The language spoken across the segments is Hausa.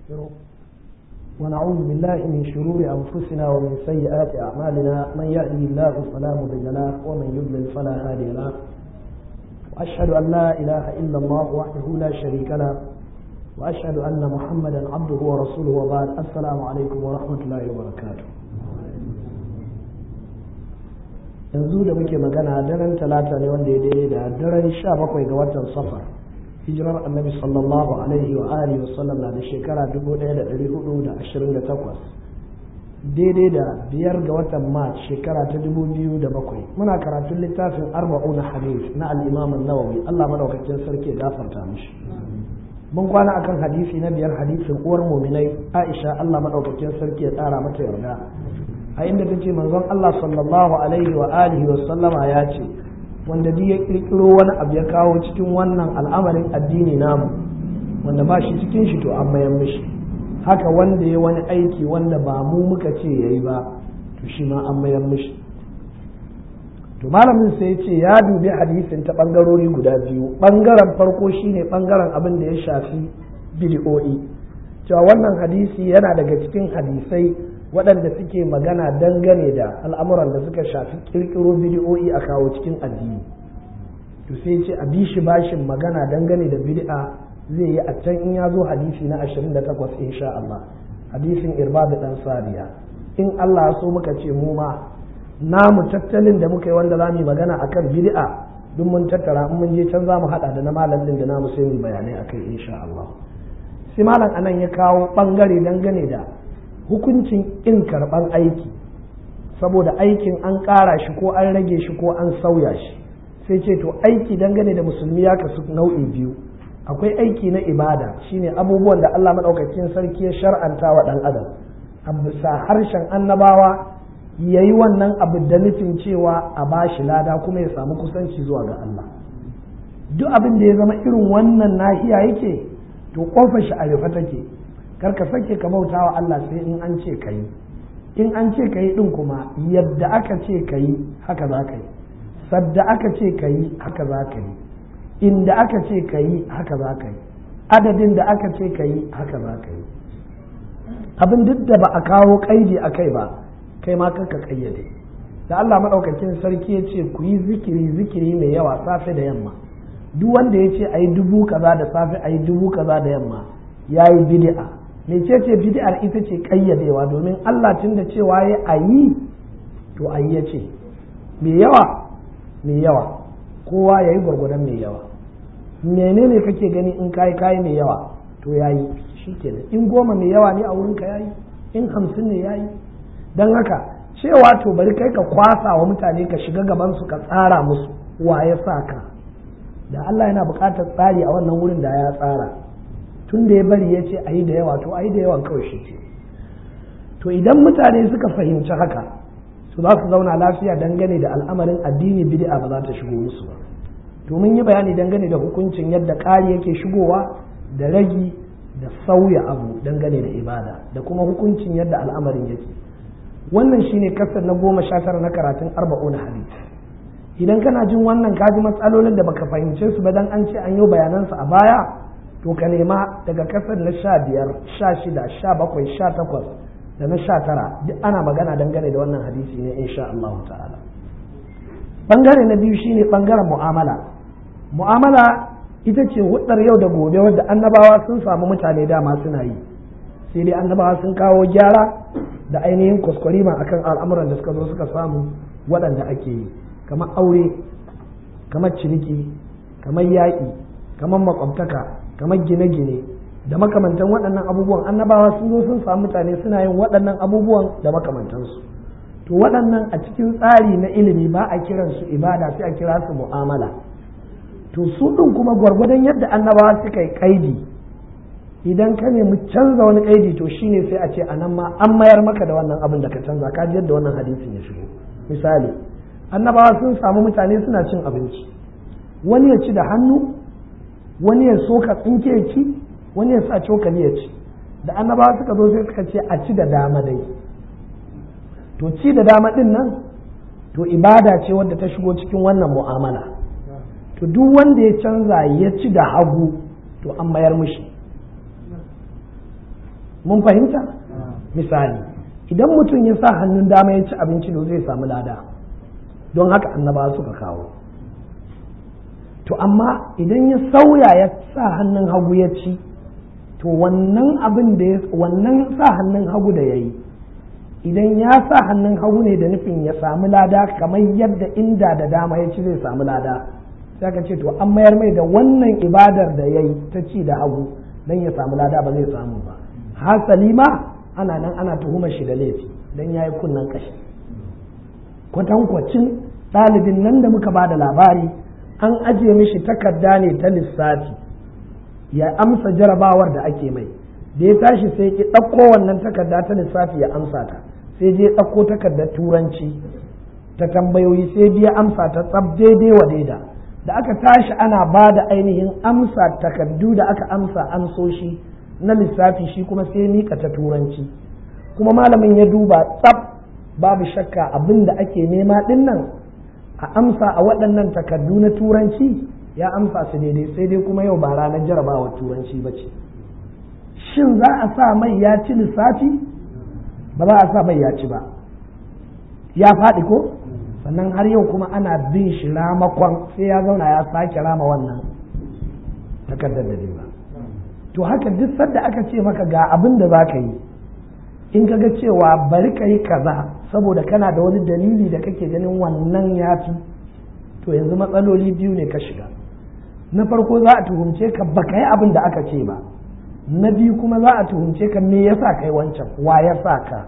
ونستغفره ونعوذ بالله من شرور أنفسنا ومن سيئات أعمالنا من يهدي الله فلا مضل له ومن يضلل فلا هادي له وأشهد أن لا إله إلا الله وحده لا شريك له وأشهد أن محمدا عبده ورسوله وبعد السلام عليكم ورحمة الله وبركاته yanzu da muke magana daren talata ne wanda ya daidai da daren sha bakwai ga watan safar hijirar annabi sallallahu alaihi wa alihi wasallam na da shekara 1428 daidai da biyar ga watan march shekara ta 2007 muna karatun littafin arba'un hadith na al-imam an-nawawi Allah madaukakin sarki gafarta mishi mun kwana akan hadisi na biyar hadisin uwar muminai Aisha Allah madaukakin sarki ya tsara mata yarda a inda ta ce manzon Allah sallallahu alaihi wa alihi wa sallama ya ce wanda duk ya kirkiro wani abu ya kawo cikin wannan al'amarin addini namu wanda ba shi cikin shi to an mayan mishi haka wanda ya wani aiki wanda ba mu muka ce yayi ba to shi ma an mayan mishi to malamin sai ce ya dubi hadisin ta bangarori guda biyu bangaren farko shine bangaren abin da ya shafi bid'o'i cewa wannan hadisi yana daga cikin hadisai waɗanda suke magana dangane da al'amuran da suka shafi kirkiro bidi'o'i a kawo cikin addini to sai ce a bi shi bashin magana dangane da bid'a zai yi a can in ya zo hadisi na 28 insha Allah hadisin irbadu dan sariya in Allah so muka ce mu ma namu tattalin da muka yi wanda za mu magana akan bid'a duk mun tattara in mun je can za mu hada da na malamin da namu sai mu bayanai akai insha Allah sai malam anan ya kawo bangare dangane da hukuncin in karɓar aiki saboda aikin an ƙara shi ko an rage shi ko an sauya shi sai ce to aiki dangane da musulmi ya kasu nau'i biyu akwai aiki na ibada shine abubuwan da Allah maɗaukakin sarki ya shar'anta wa ɗan adam a bisa harshen annabawa ya yi wannan abu da nufin cewa a ba shi lada kuma ya samu kusanci zuwa ga Allah duk abin da ya zama irin wannan nahiya yake to kofar shi a rufe take kar ka sake ka bauta wa Allah sai in an ce ka yi in an ce ka yi ɗin kuma yadda aka ce ka yi haka za ka yi sadda aka ce ka yi haka za ka yi inda aka ce ka yi haka za ka yi adadin da aka ce ka yi haka za ka yi abin duk da ba a kawo kaidi a kai ba kai ma kanka kayyade da Allah maɗaukakin sarki ya ce ku yi zikiri zikiri mai yawa safe da yamma duk wanda ya ce a yi dubu kaza da safe a yi dubu kaza da yamma ya yi bid'a mecece bid'ar ita ce kayyadewa domin Allah tun da cewa ya a yi to a yi ya ce mai yawa mai yawa kowa ya yi gwargwadon mai yawa menene kake gani in kayi kayi mai yawa to ya yi shi kenan in goma mai yawa ne a wurinka ya yi in hamsin ne ya yi don haka cewa to bari kai ka kwasa wa mutane ka shiga gabansu ka tsara musu wa ya sa ka da Allah yana buƙatar tsari a wannan wurin da ya tsara tun da ya bari ya ce a yi da yawa to a yi da yawan kawai shi ce to idan mutane suka fahimci haka su za su zauna lafiya dangane da al'amarin addini bid'a ba za ta shigo musu ba to mun yi bayani dangane da hukuncin yadda ƙari yake shigowa da ragi da sauya abu dangane da ibada da kuma hukuncin yadda al'amarin yake wannan shine kasar na goma sha tara na karatun arba'una hadith idan kana jin wannan kaji matsalolin da baka fahimce su ba dan an ce an yi bayanansu a baya to ka nema daga kasar na sha biyar sha shida sha bakwai sha takwas da na sha tara duk ana magana dangane da wannan hadisi ne insha Allah ta'ala bangare na biyu shine bangaren mu'amala mu'amala ita ce hudar yau da gobe wadda annabawa sun samu mutane dama suna yi sai dai annabawa sun kawo gyara da ainihin kwaskwarima akan al'amuran da suka zo suka samu waɗanda ake yi kamar aure kamar ciniki kamar yaƙi kamar makwabtaka kamar gine-gine da makamantan waɗannan abubuwan annabawa sun zo sun samu mutane suna yin waɗannan abubuwan da makamantansu to waɗannan a cikin tsari na ilimi ba a kiran su ibada sai a kira su mu'amala to su ɗin kuma gwargwadon yadda annabawa suka yi kaidi idan ka nemi canza wani kaidi to shine sai a ce a nan ma an mayar maka da wannan abin da ka canza ka ji yadda wannan hadisin ya shigo misali annabawa sun samu mutane suna cin abinci wani ya ci da hannu wani ya soka tsinke ya ci wani ya sa cokali ya ci da annabawa suka zo sai suka ce a ci da dama dai to ci da dama din nan to ibada ce wadda ta shigo cikin wannan mu'amala to duk wanda ya canza ya ci da hagu to an mayar mushi mun fahimta misali idan mutum ya sa hannun dama ya ci abinci to zai samu lada don haka annaba suka kawo to amma idan ya sauya ya sa hannun hagu ya ci to wannan abin da wannan sa hannun hagu da ya yi idan ya sa hannun hagu ne da nufin ya samu lada kamar yadda inda da dama ya ci zai samu lada sai ka ce to an mayar mai da wannan ibadar da ya yi ta ci da hagu don ya samu lada ba zai samu ba hasali ma ana nan ana tuhumar shi da laifi don ya yi kunnen kashi kwatankwacin ɗalibin nan da muka ba da labari an ajiye mishi takarda ne ta lissafi ya amsa jarabawar da ake mai da ya tashi sai ki ɗauko wannan takarda ta lissafi ya amsa ta sai je ɗauko takardar turanci ta tambayoyi sai biya amsa ta tsab daidai wa daida da aka tashi ana ba da ainihin amsa takardu da aka amsa amsoshi na lissafi shi kuma sai mika ta turanci kuma malamin ya duba tsab babu shakka abin da ake nema ɗin nan a amsa a waɗannan takardu na turanci ya amsa su daidai sai dai kuma yau ba ranar jarabawar turanci ba ce shin za a sa mai ya ci lissafi ba za a sa mai ya ci ba ya faɗi ko sannan har yau kuma ana bin shi ramakon sai ya zauna ya sake rama wannan takardar da ba to haka duk sadda aka ce maka ga abin da za ka yi in ka ga cewa bari ka yi kaza saboda kana da wani dalili da kake ganin wannan ya fi to yanzu matsaloli biyu ne ka shiga na farko za a tuhumce ka baka yi abin da aka ce ba na biyu kuma za a tuhumce ka me yasa kai wancan wa ya sa ka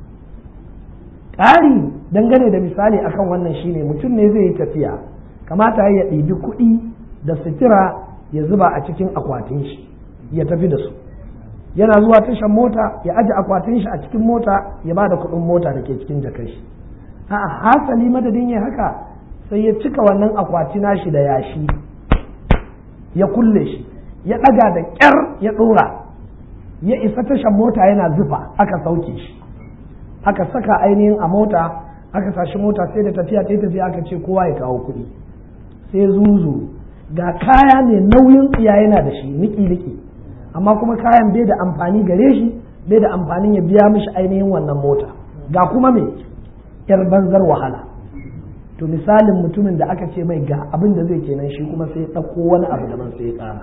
ƙari dangane da misali akan wannan shine mutum ne zai yi tafiya kamata ya ɗibi kuɗi da sutura ya zuba a cikin akwatin shi ya tafi da su yana zuwa tashan mota ya aje akwatin shi a cikin mota ya ba da kuɗin mota da ke cikin jakar shi a'a hasali madadin ya haka sai ya cika wannan akwati nashi da yashi ya kulle shi ya ɗaga da ƙyar ya ɗora ya isa tashan mota yana zufa aka sauke shi aka saka ainihin a mota aka sashi mota sai da tafiya ta tafiya aka ce kowa ya kawo kuɗi sai zuzu ga kaya ne nauyin tsiya yana da shi niki niki amma kuma kayan bai da amfani gare shi bai da amfanin ya biya mishi ainihin wannan mota ga kuma me yar banzar wahala to misalin mutumin da aka ce mai ga abin da zai kenan shi kuma sai ɗauko wani abu daban sai ya ƙara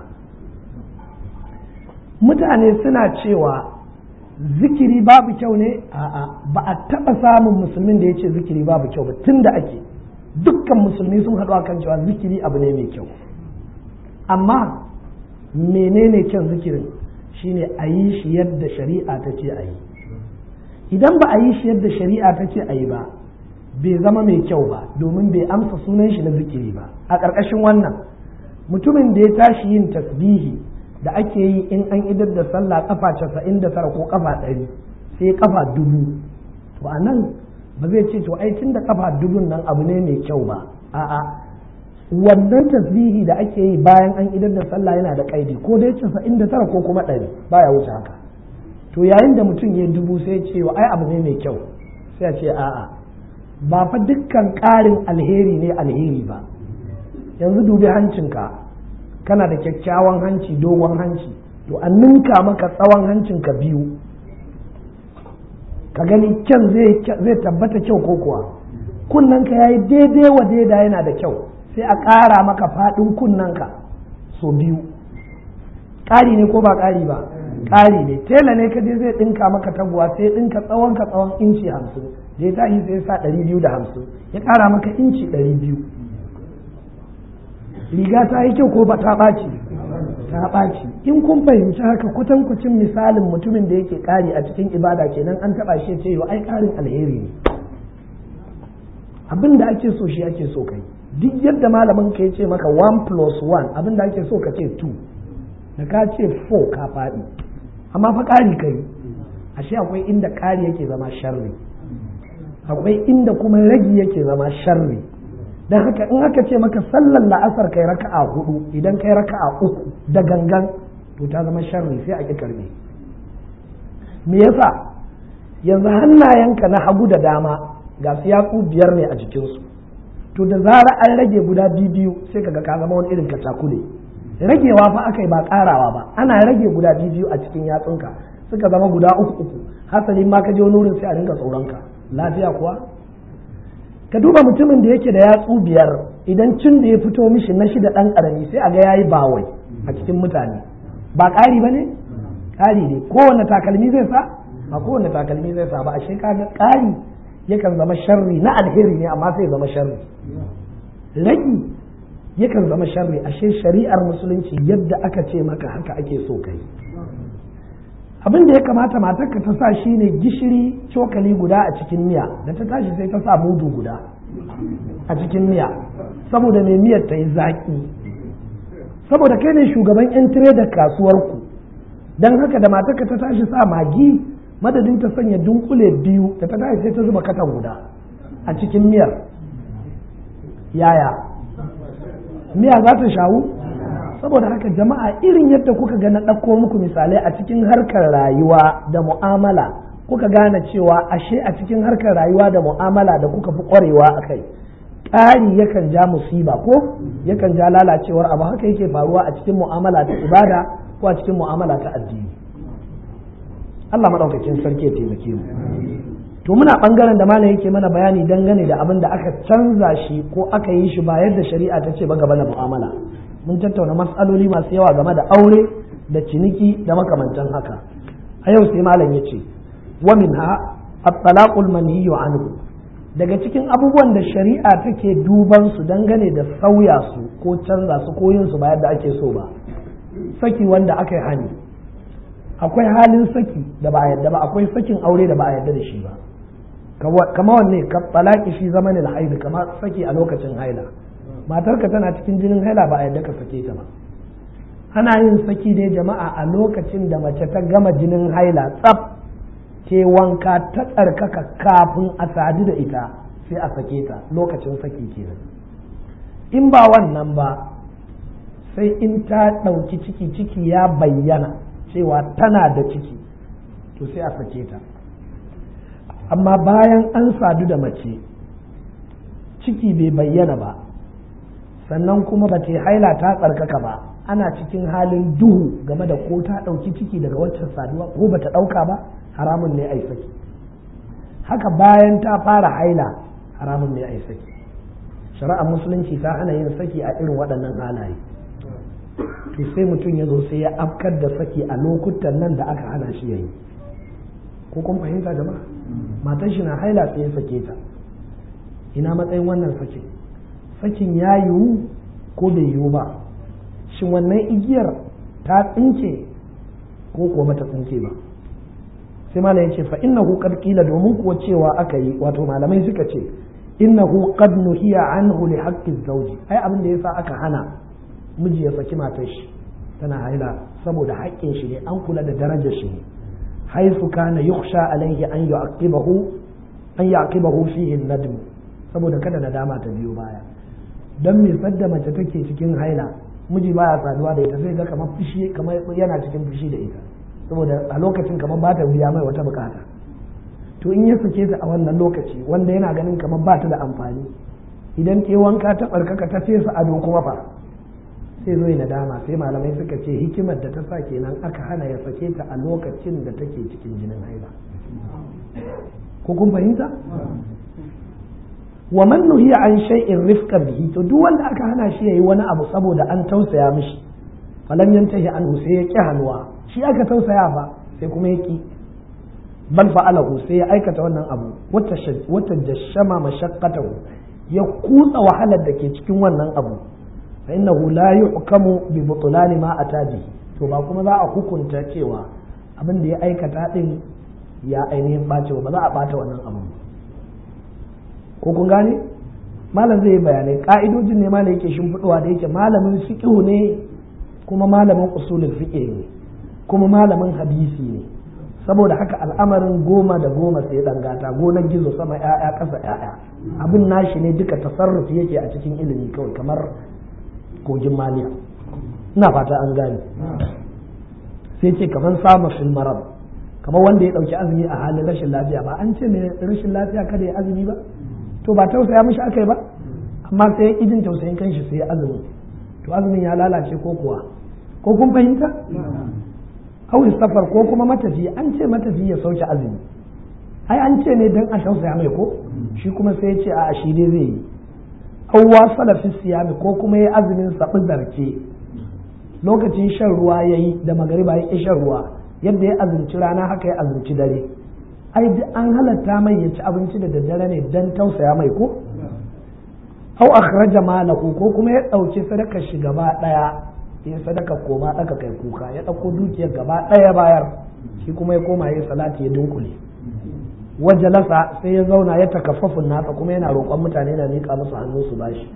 mutane suna cewa zikiri babu kyau ne a'a ba a taɓa samun musulmin da ya ce zikiri babu kyau ba tun da ake dukkan musulmi sun haɗu kan cewa zikiri abu ne mai kyau amma menene kyan zikirin shine a yi shi yadda shari'a ta ce a yi idan ba a yi shi yadda shari'a ta ce a yi ba bai zama mai kyau ba domin bai amsa sunan shi na zikiri ba a ƙarƙashin wannan mutumin da ya tashi yin tasbihi da ake yi in an idar da sallah kafa casa'in da tara ko kafa ɗari sai kafa dubu to a nan ba zai ce to ai tun da kafa dubun nan abu ne mai kyau ba a'a wannan tasbihi da ake yi bayan an idar da sallah yana da kaidi ko dai casa'in da tara ko kuma ɗari baya wuce haka to yayin da mutum ya dubu sai ce ai abu ne mai kyau sai a ce a'a ba fa dukkan ƙarin alheri ne alheri ba yanzu dubi hancinka kana da kyakkyawan hanci dogon hanci to an ninka maka tsawon hancinka biyu ka gani kyan zai tabbata kyau ko kuwa kunnanka ya yi daidai wa daida yana da kyau sai a ƙara maka faɗin kunnanka so biyu ƙari ne ko ba ƙari ba ƙari ne tela ne ka je zai ɗinka maka taguwa sai ɗinka tsawon ka tsawon inci hamsin da ya tashi sai sa ɗari biyu da hamsin ya ƙara maka inci ɗari biyu riga ta yi kyau ko ba ta ɓaci ta ɓaci in kun fahimci haka kwatankwacin misalin mutumin da yake ƙari a cikin ibada kenan an taɓa shi ce ai ƙarin alheri ne abin da ake so shi ake so kai duk yadda malamin ka ya ce maka one plus one abin da ake so ka ce two da ka ce four ka faɗi amma fa ƙari kai ashe akwai inda ƙari yake zama sharri akwai inda kuma ragi yake zama sharri don haka in aka ce maka sallar la'asar kai raka'a hudu idan kai raka'a uku da gangan to ta zama sharri sai a ƙi karbe me yasa yanzu hannayenka na hagu da dama ga su yatsu biyar ne a jikinsu to da zara an rage guda biyu sai kaga ka zama wani irin katakule ragewa fa aka yi ba karawa ba ana rage guda biyu a cikin yatsunka suka zama guda uku uku hasali ma ka je wani wurin sai a dinga tsoronka lafiya kuwa ka duba mutumin da yake da yatsu biyar idan cin da ya fito mishi na shida dan karami sai a ga yayi bawai a cikin mutane ba ƙari ba ne ƙari ne kowane takalmi zai sa ba kowane takalmi zai sa ba ashe kaga ƙari yakan zama sharri na alheri ne amma sai zama sharri ragi yakan zama sharri ashe shari'ar musulunci yadda aka ce maka haka ake so kai abin da ya kamata matarka ta sa shine gishiri cokali guda a cikin miya da ta tashi sai ta sa mudu guda a cikin miya saboda mai miyar ta yi zaƙi saboda kai ne shugaban 'yan tire da kasuwarku don haka da matarka ta tashi sa magi madadin ta sanya dunkule biyu da ta tashi sai ta zuba katan guda a cikin miyar yaya miya za ta shawu saboda haka jama'a irin yadda kuka ga na ɗauko muku misalai a cikin harkar rayuwa da mu'amala kuka gane cewa ashe a cikin harkar rayuwa da mu'amala da kuka fi ƙwarewa a kai ƙari yakan ja musiba ko yakan ja lalacewar abu haka yake faruwa a cikin mu'amala ta ibada ko a cikin mu'amala ta addini Allah maɗaukakin sarki ya taimake mu to muna ɓangaren da malam yake mana bayani dangane da abin da aka canza shi ko aka yi shi ba yadda shari'a ta ce ba gaba da mu'amala mun tattauna matsaloli masu yawa game da aure da ciniki da makamantan haka a yau sai malam ya ce wa minha at-talaqul manhiyu anhu daga cikin abubuwan da shari'a take duban su dangane da sauya su ko canza su ko yin su ba yadda ake so ba saki wanda aka yi hani akwai halin saki da ba a yadda ba akwai sakin aure da ba a yadda da shi ba kama wanne ka talaki shi zamanin haid kama saki a lokacin haila matarka tana cikin jinin haila ba a yadda ka sake ta ba ana yin saki dai jama'a a lokacin da mace ta gama jinin haila tsaf ke wanka ta tsarkaka kafin a sadu da ita sai a sake ta lokacin saki kenan in ba wannan ba sai in ta ɗauki ciki ciki ya bayyana cewa tana da ciki to sai a sake ta amma bayan an sadu da mace ciki bai bayyana ba sannan kuma ba ta haila ta tsarkaka ba ana cikin halin duhu game da ko ta ɗauki ciki daga waccan saduwa ko ba ta ɗauka ba haramun ne ai saki haka bayan ta fara haila haramun ne ai saki shari'ar musulunci ta hana yin saki a irin waɗannan halaye to sai mutum ya zo sai ya afkar da saki a lokutan nan da aka hana shi yayi ko kun fahimta jama'a matan shi na haila sai ya sake ta ina matsayin wannan sakin sakin ya yiwu ko bai yiwu ba shin wannan igiyar ta tsinke ko kuwa bata tsinke ba sai malam ya ce fa innahu qad qila domin kuwa cewa aka yi wato malamai suka ce innahu qad nuhiya anhu li haqqi zawji ai abin da yasa aka hana miji ya saki matar shi tana haila saboda haƙƙin shi ne an kula da darajar shi ne haisu kana yukhsha alaihi an yu'aqibahu an yu'aqibahu fihi nadm saboda kada nadama ta biyo baya don me sadda mace take cikin haila miji baya saduwa da ita sai ga kamar fushi kamar yana cikin fushi da ita saboda a lokacin kamar ba ta biya mai wata bukata to in ya sake ta a wannan lokaci wanda yana ganin kamar ba ta da amfani idan ke wanka ta barkaka ta fesa ado kuma fa sai zo nadama sai malamai suka ce hikimar da ta sa kenan aka hana ya sake ta a lokacin da take cikin jinin haila ko kun fahimta wa man nuhiya an shay'in rifqan bihi to duk wanda aka hana shi yayi wani abu saboda an tausaya mishi falam yantahi anhu sai ya ki hannuwa shi aka tausaya fa sai kuma ya ki bal fa'alahu sai ya aikata wannan abu wata jashama mashaqqatahu ya kutsa wahalar da ke cikin wannan abu fa innahu la yuhkamu bi butlan ma atabi to ba kuma za a hukunta cewa abin da ya aikata din ya ainihin bace ba za a bata wannan abu ko kun gane malam zai yi bayanai ka'idojin ne malam yake shimfiɗuwa da yake malamin fiqhu ne kuma malamin usulul fiqh ne kuma malamin hadisi ne saboda haka al'amarin goma da goma sai dan gata gonar gizo sama ya'ya ƙasa ya'ya abin nashi ne duka tasarrufi yake a cikin ilimi kawai kamar kogin maliya ina fata an gane sai ce kamar samun fil marad kamar wanda ya ɗauki azumi a halin rashin lafiya ba an ce mai rashin lafiya kada ya azumi ba to ba tausaya mishi aka yi ba amma sai ya jin tausayin kanshi sai ya azumi to azumin ya lalace ko kuwa ko kun fahimta aure safar ko kuma matafi an ce matafi ya sauke azumi ai an ce ne dan a tausaya mai ko shi kuma sai ya ce a shi dai zai yi awwa salafi siyami ko kuma ya azumin sabi zarce lokacin shan ruwa ya yi da magariba ya ƙi shan ruwa yadda ya azumci rana haka ya azumci dare ai an halatta mai ya ci abinci da daddare ne dan tausaya mai ko au akhraja malahu ko kuma ya ɗauki sadakar shi gaba ɗaya ya sadaka koma ɗaka kai kuka ya ɗauko dukiyar gaba ɗaya bayar shi kuma ya koma ya salati ya dunkule wajalasa sai ya zauna ya takaffafun nasa kuma yana roƙon mutane na miƙa musu hannu su bashi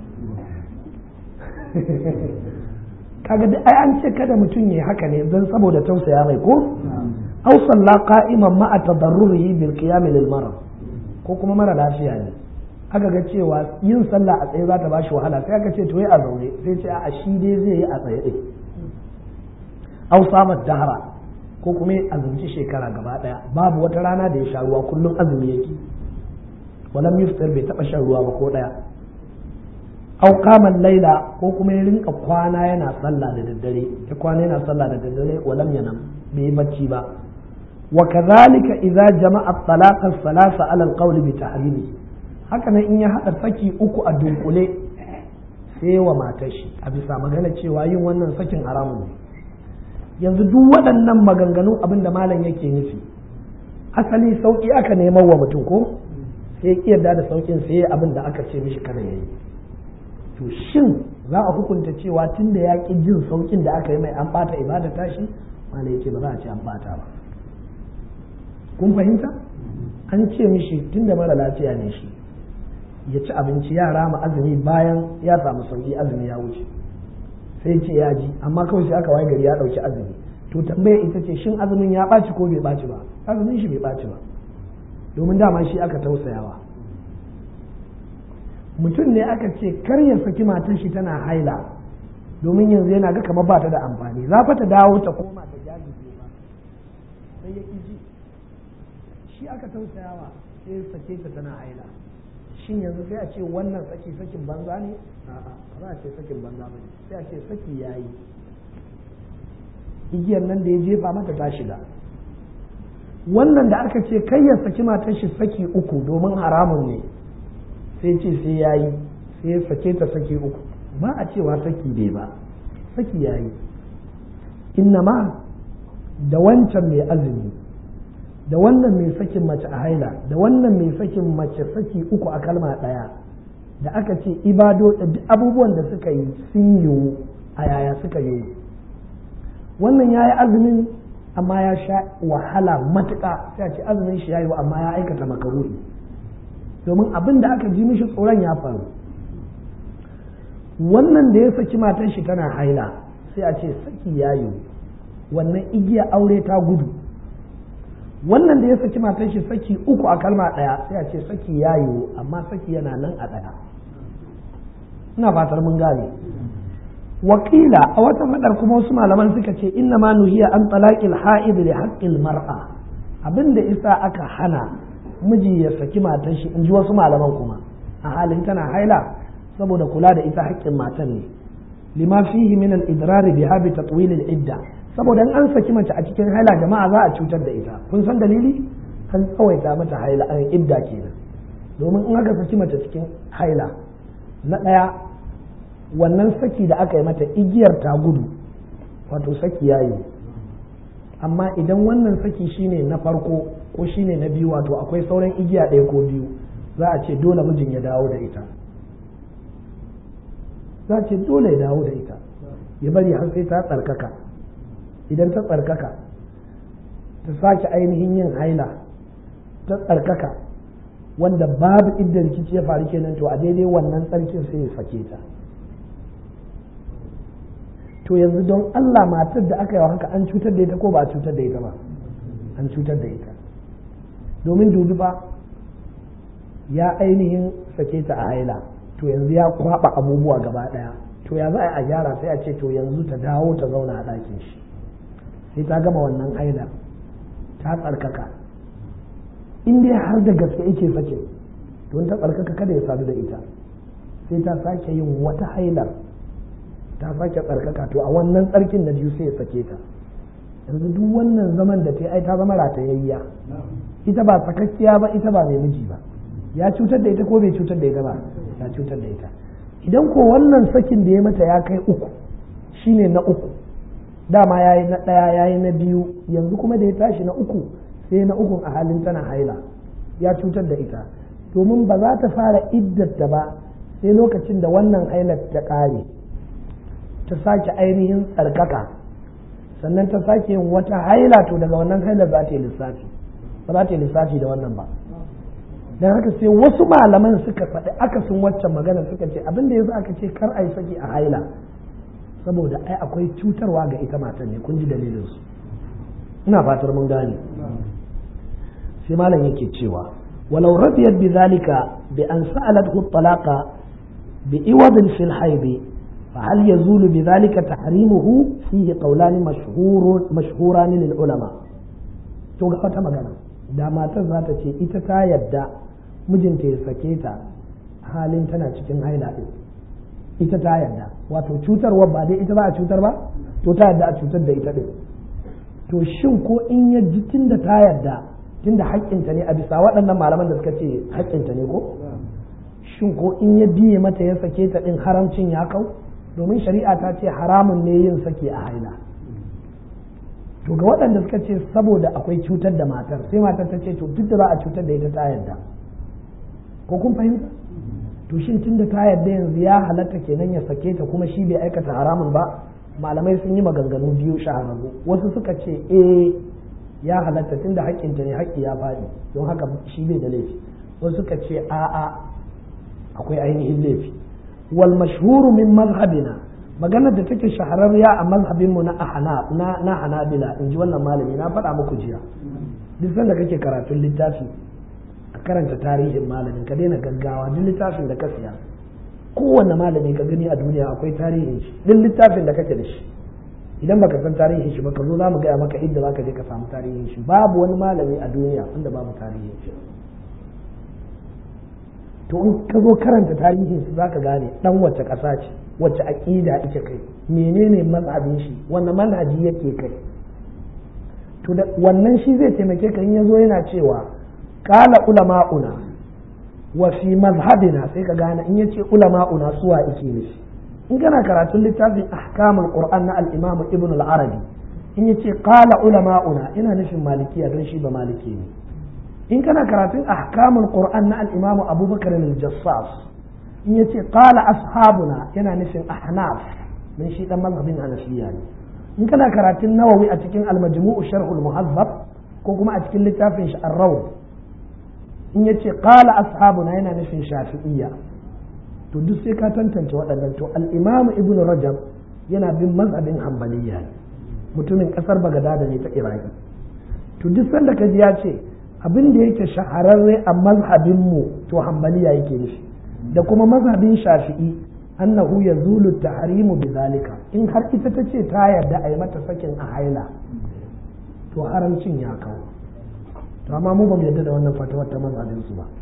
kaga duk ai an ce kada mutum ya haka ne don saboda tausaya mai ko aw salla qa'iman ma'a tadarrurihi bil qiyam lil marad ko kuma mara lafiya ne aka ga cewa yin sallah a tsaye za ta bashi wahala sai aka ce to yi a zaune sai ce a shi dai zai yi a tsaye din aw samat dahra ko kuma ya azumci shekara gaba daya babu wata rana da ya sha ruwa kullum azumi yake walam yuftar bai taba shan ruwa ba ko daya aw qama laila ko kuma ya rinka kwana yana sallah da daddare ya kwana yana sallah da daddare walam yanam bai yi bacci ba wa kadhalika idza jama'a talaqa salasa ala alqawl bi tahrimi haka nan in ya hada saki uku a dunkule sai wa matar shi a bisa magana cewa yin wannan sakin haramun ne yanzu duk waɗannan maganganun abin da malam yake nufi asali sauƙi aka neman wa mutum ko sai ya yarda da sauƙin sai ya abin da aka ce mishi kada ya yi to shin za a hukunta cewa tun da ya ƙi jin sauƙin da aka yi mai an ɓata ibada tashi malam yake ba za a ce an ɓata ba kun fahimta an ce mishi tun da mara lafiya ne shi ya ci abinci ya rama azumi bayan ya samu sauƙi azumi ya wuce sai ce ya ji amma kawai sai aka waye gari ya ɗauki azumi to tambaya ita ce shin azumin ya ɓaci ko bai ɓaci ba azumin shi bai ɓaci ba domin dama shi aka tausayawa mutum ne aka ce kar ya saki matan shi tana haila domin yanzu yana ga kamar ba ta da amfani za ta dawo ta koma ta jajije ba sai ya ji shi aka tausayawa sai ya sake ta tana haila shin yanzu sai a ce wannan saki sakin banza ne a'a ba a ce sakin banza ba sai a ce saki yayi igiyar nan da ya jefa mata ta shiga wannan da aka ce kai ya saki matar shi saki uku domin haramun ne sai ce sai yayi sai ya sake ta saki uku ba a cewa saki bai ba saki yayi ma da wancan mai azumi da wannan mai sakin mace a haila da wannan mai sakin mace saki uku a kalma ɗaya da aka ce ibado abubuwan da suka yi sun yiwu a yaya suka yiwu wannan ya yi azumin amma ya sha wahala matuƙa sai a ce azumin shi ya yiwu amma ya aikata makaruhi domin abin da aka ji mishi tsoron ya faru wannan da ya saki matan shi tana haila sai a ce saki ya yiwu wannan igiya aure ta gudu wannan da ya saki matan shi saki uku a kalma ɗaya sai a ce saki ya yiwu amma saki yana nan a ɗaya ina fatar mun gane wakila a wata fadar kuma wasu malaman suka ce inna ma nuhiya an talaqil ha'id li haqqil mar'a abinda isa aka hana miji ya saki matan shi in ji wasu malaman kuma a halin tana haila saboda kula da ita haƙƙin matan ne lima fihi min al-idrar biha bi tatwil al-idda saboda an saki mace a cikin haila jama'a za a cutar da ita kun san dalili an tsawaita mata haila an idda kenan domin in aka saki mace cikin haila na ɗaya wannan saki da aka yi mata igiyar ta gudu wato saki ya yi amma idan wannan saki shine na farko ko shine na biyu wato akwai sauran igiya ɗaya ko biyu za a ce dole mijin ya dawo da ita za a ce dole ya dawo da ita ya bari har sai ta tsarkaka idan ta tsarkaka ta sake ainihin yin haila ta tsarkaka wanda babu idda rikici ya faru kenan to a daidai wannan tsarkin sai ya sake ta to yanzu don Allah matar da aka yi haka an cutar da ita ko ba a cutar da ita ba an cutar da ita domin dubi ba ya ainihin sake ta a haila to yanzu ya kwaba abubuwa gaba daya to ya za a gyara sai a ce to yanzu ta dawo ta zauna a ɗakin shi sai ta gama wannan haila ta tsarkaka in dai har da gaske yake sake don ta tsarkaka kada ya sadu da ita sai ta sake yin wata hailar ta sake tsarkaka to a wannan tsarkin na biyu sai ya sake ta yanzu duk wannan zaman da ta ai ta zama ratayayya ita ba sakakkiya ba ita ba mai miji ba ya cutar da ita ko bai cutar da ita ba ya cutar da ita idan ko wannan sakin da ya mata ya kai uku shine na uku dama ya yi na ɗaya ya yi na biyu yanzu kuma da ya tashi na uku sai na ukun a halin tana haila ya cutar da ita domin ba za ta fara iddata ba sai lokacin da wannan hailar ta ƙare ta sake ainihin tsarkaka sannan ta sake yin wata haila to daga wannan hailar za ta yi lissafi ba za ta yi lissafi da wannan ba don haka sai wasu malaman suka faɗi akasin waccan magana suka ce abin da yasa aka ce kar a yi saki a haila saboda ai akwai cutarwa ga ita matan ne kun ji dalilin su ina fatar mun gane sai malam yake cewa walau radiyat bi zalika bi an sa'alathu talaqa bi iwadin fil haidi فهل يزول بذلك تحريمه فيه قولان مشهور مشهوران للعلماء to ga wata magana da matar za ta ce ita ta yadda mijinta ya sake ta halin tana cikin haila ɗin ita ta yadda wato cutarwa ba dai ita ba a cutar ba to ta yadda a cutar da ita ɗin to shin ko in ya ji tunda ta yadda tunda haƙƙinta ne a bisa waɗannan malaman da suka ce haƙƙinta ne ko shin ko in ya biye mata ya sake ta ɗin haramcin ya kau domin shari'a ta ce haramun ne yin sake a haila to ga waɗanda suka ce saboda akwai cutar da matar sai matar ta ce to duk da za a cutar da ita ta yarda ko kun fahimta to shin tun da ta yarda yanzu ya halatta kenan ya sake ta kuma shi bai aikata haramun ba malamai sun yi maganganu biyu shahararru wasu suka ce eh ya halatta tun da haƙƙinta ne haƙƙi ya faɗi don haka shi bai da laifi wasu suka ce a'a akwai ainihin laifi wal mashhuru min mazhabina maganar da take shahararriya a mazhabinmu na ahana na na hanabila in ji wannan malami na faɗa muku jiya duk sanda kake karatun littafi a karanta tarihin malamin ka daina gaggawa duk littafin da ka siya kowanne malami ka gani a duniya akwai tarihin shi duk littafin da kake da shi idan baka san tarihin shi ba ka zo za mu gaya maka inda zaka je ka samu tarihin shi babu wani malami a duniya wanda babu tarihin shi to in ka zo karanta tarihin su zaka gane dan wacce ƙasa ce wacce aƙida ita kai menene mazhabin shi wannan manhaji yake kai to da wannan shi zai taimake ka in yazo yana cewa qala ulama'una wa fi mazhabina sai ka gane in yace ulama'una suwa yake nufi in kana karatun littafin ahkamul qur'an na al-imam ibn al-arabi in yace qala ulama'una ina nufin malikiya don shi ba maliki ne in kana karatun ahkamul qur'an na al-imam abubakar al-jassas in yace qala ashabuna yana nufin ahnaf dan shi dan mazhabin hanafiya ne in kana karatun nawawi a cikin al-majmu'u sharhul muhazzab ko kuma a cikin littafin shi ar-rawd in yace qala ashabuna yana nufin shafi'iyya to duk sai ka tantance waɗannan to al-imam ibn rajab yana bin mazhabin hanbaliya ne mutumin kasar bagadada ne ta iraki to duk sanda ka ji ya ce abin da yake shahararre a mazhabinmu to hanbaliya yake nufi da kuma mazhabin shafi'i annahu yazulu tahrimu bizalika in har ita ta ce ta yarda a yi mata sakin a haila to haramcin ya kawo to amma mu ba mu yarda da wannan fatawar ta mazhabin su ba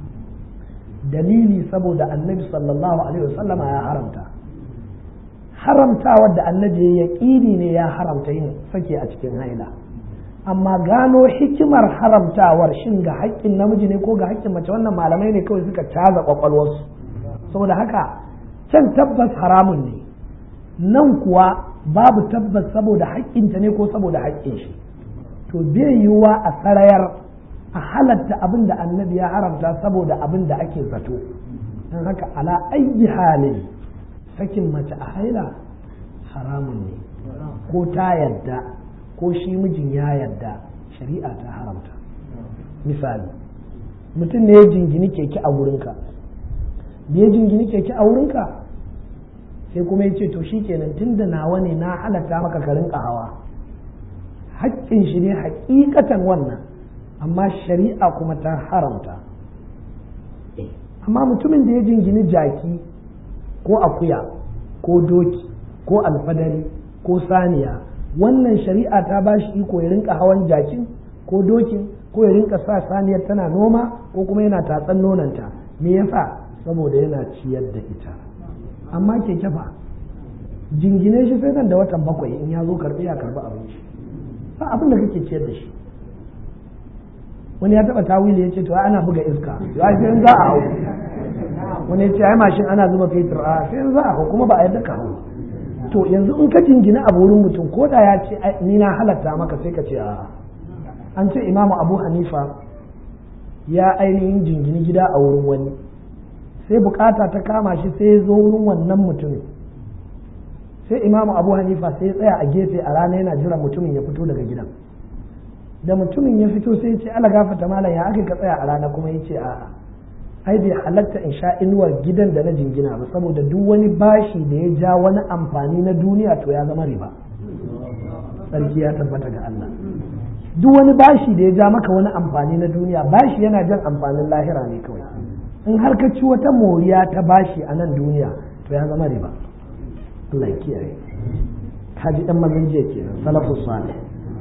dalili saboda annabi sallallahu alaihi wasallam ya haramta haramtawar da annabi ya ƙini ne ya haramta yin sake a cikin haila amma gano hikimar haramtawar shin ga haƙƙin namiji ne ko ga haƙƙin mace wannan malamai ne kawai suka caza kwakwalwarsu saboda haka can tabbas haramun ne nan kuwa babu tabbas saboda haƙƙinta ne ko saboda haƙƙin shi to bai yiwuwa a sarayar a halatta abin da annabi ya haramta saboda abin da ake zato don haka ala ayyi halin sakin mace a haila haramun ne ko ta yadda ko shi mijin ya yadda shari'a ta haramta misali mutum ne ya jingini keke a wurinka da ya jingini keke a wurinka sai kuma ya ce to shi kenan tun da nawa ne na halatta maka ka rinka hawa haƙƙin shi ne haƙiƙatan wannan amma shari'a kuma ta haramta amma mutumin da ya jingini jaki ko akuya ko doki ko alfadari ko saniya wannan shari'a ta ba shi iko ya rinka hawan jakin ko dokin ko ya rinka sa saniyar tana noma ko kuma yana tatsan nonanta me yasa saboda yana ciyar da ita amma keke fa jingine shi sai nan da watan bakwai in ya zo karbi ya karbi abinci ba abin da kake ciyar da shi wani ya taba tawili ya ce to ana buga iska ya sai in za a hau wani ya ce ai mashin ana zuba fetur a sai in za a hau kuma ba a yadda ka hau to yanzu in ka jingina a wurin mutum ko da ya ce ni na halatta maka sai ka ce a an ce imamu abu hanifa ya ainihin jingini gida a wurin wani sai bukata ta kama shi sai ya zo wurin wannan mutumin sai imamu abu hanifa sai ya tsaya a gefe a rana yana jiran mutumin ya fito daga gidan da mutumin ya fito sai ya ce ala gafata malam ya aka ka tsaya a rana kuma ya ce a'a ai bai halatta in sha inuwar gidan da na jingina ba saboda duk wani bashi da ya ja wani amfani na duniya to ya zama riba sarki ya tabbata ga Allah duk wani bashi da ya ja maka wani amfani na duniya bashi yana jan amfanin lahira ne kawai in har ka ci wata moriya ta bashi a nan duniya to ya zama riba Allah ya kiyaye ka ji dan mazan jiya kenan salafus salih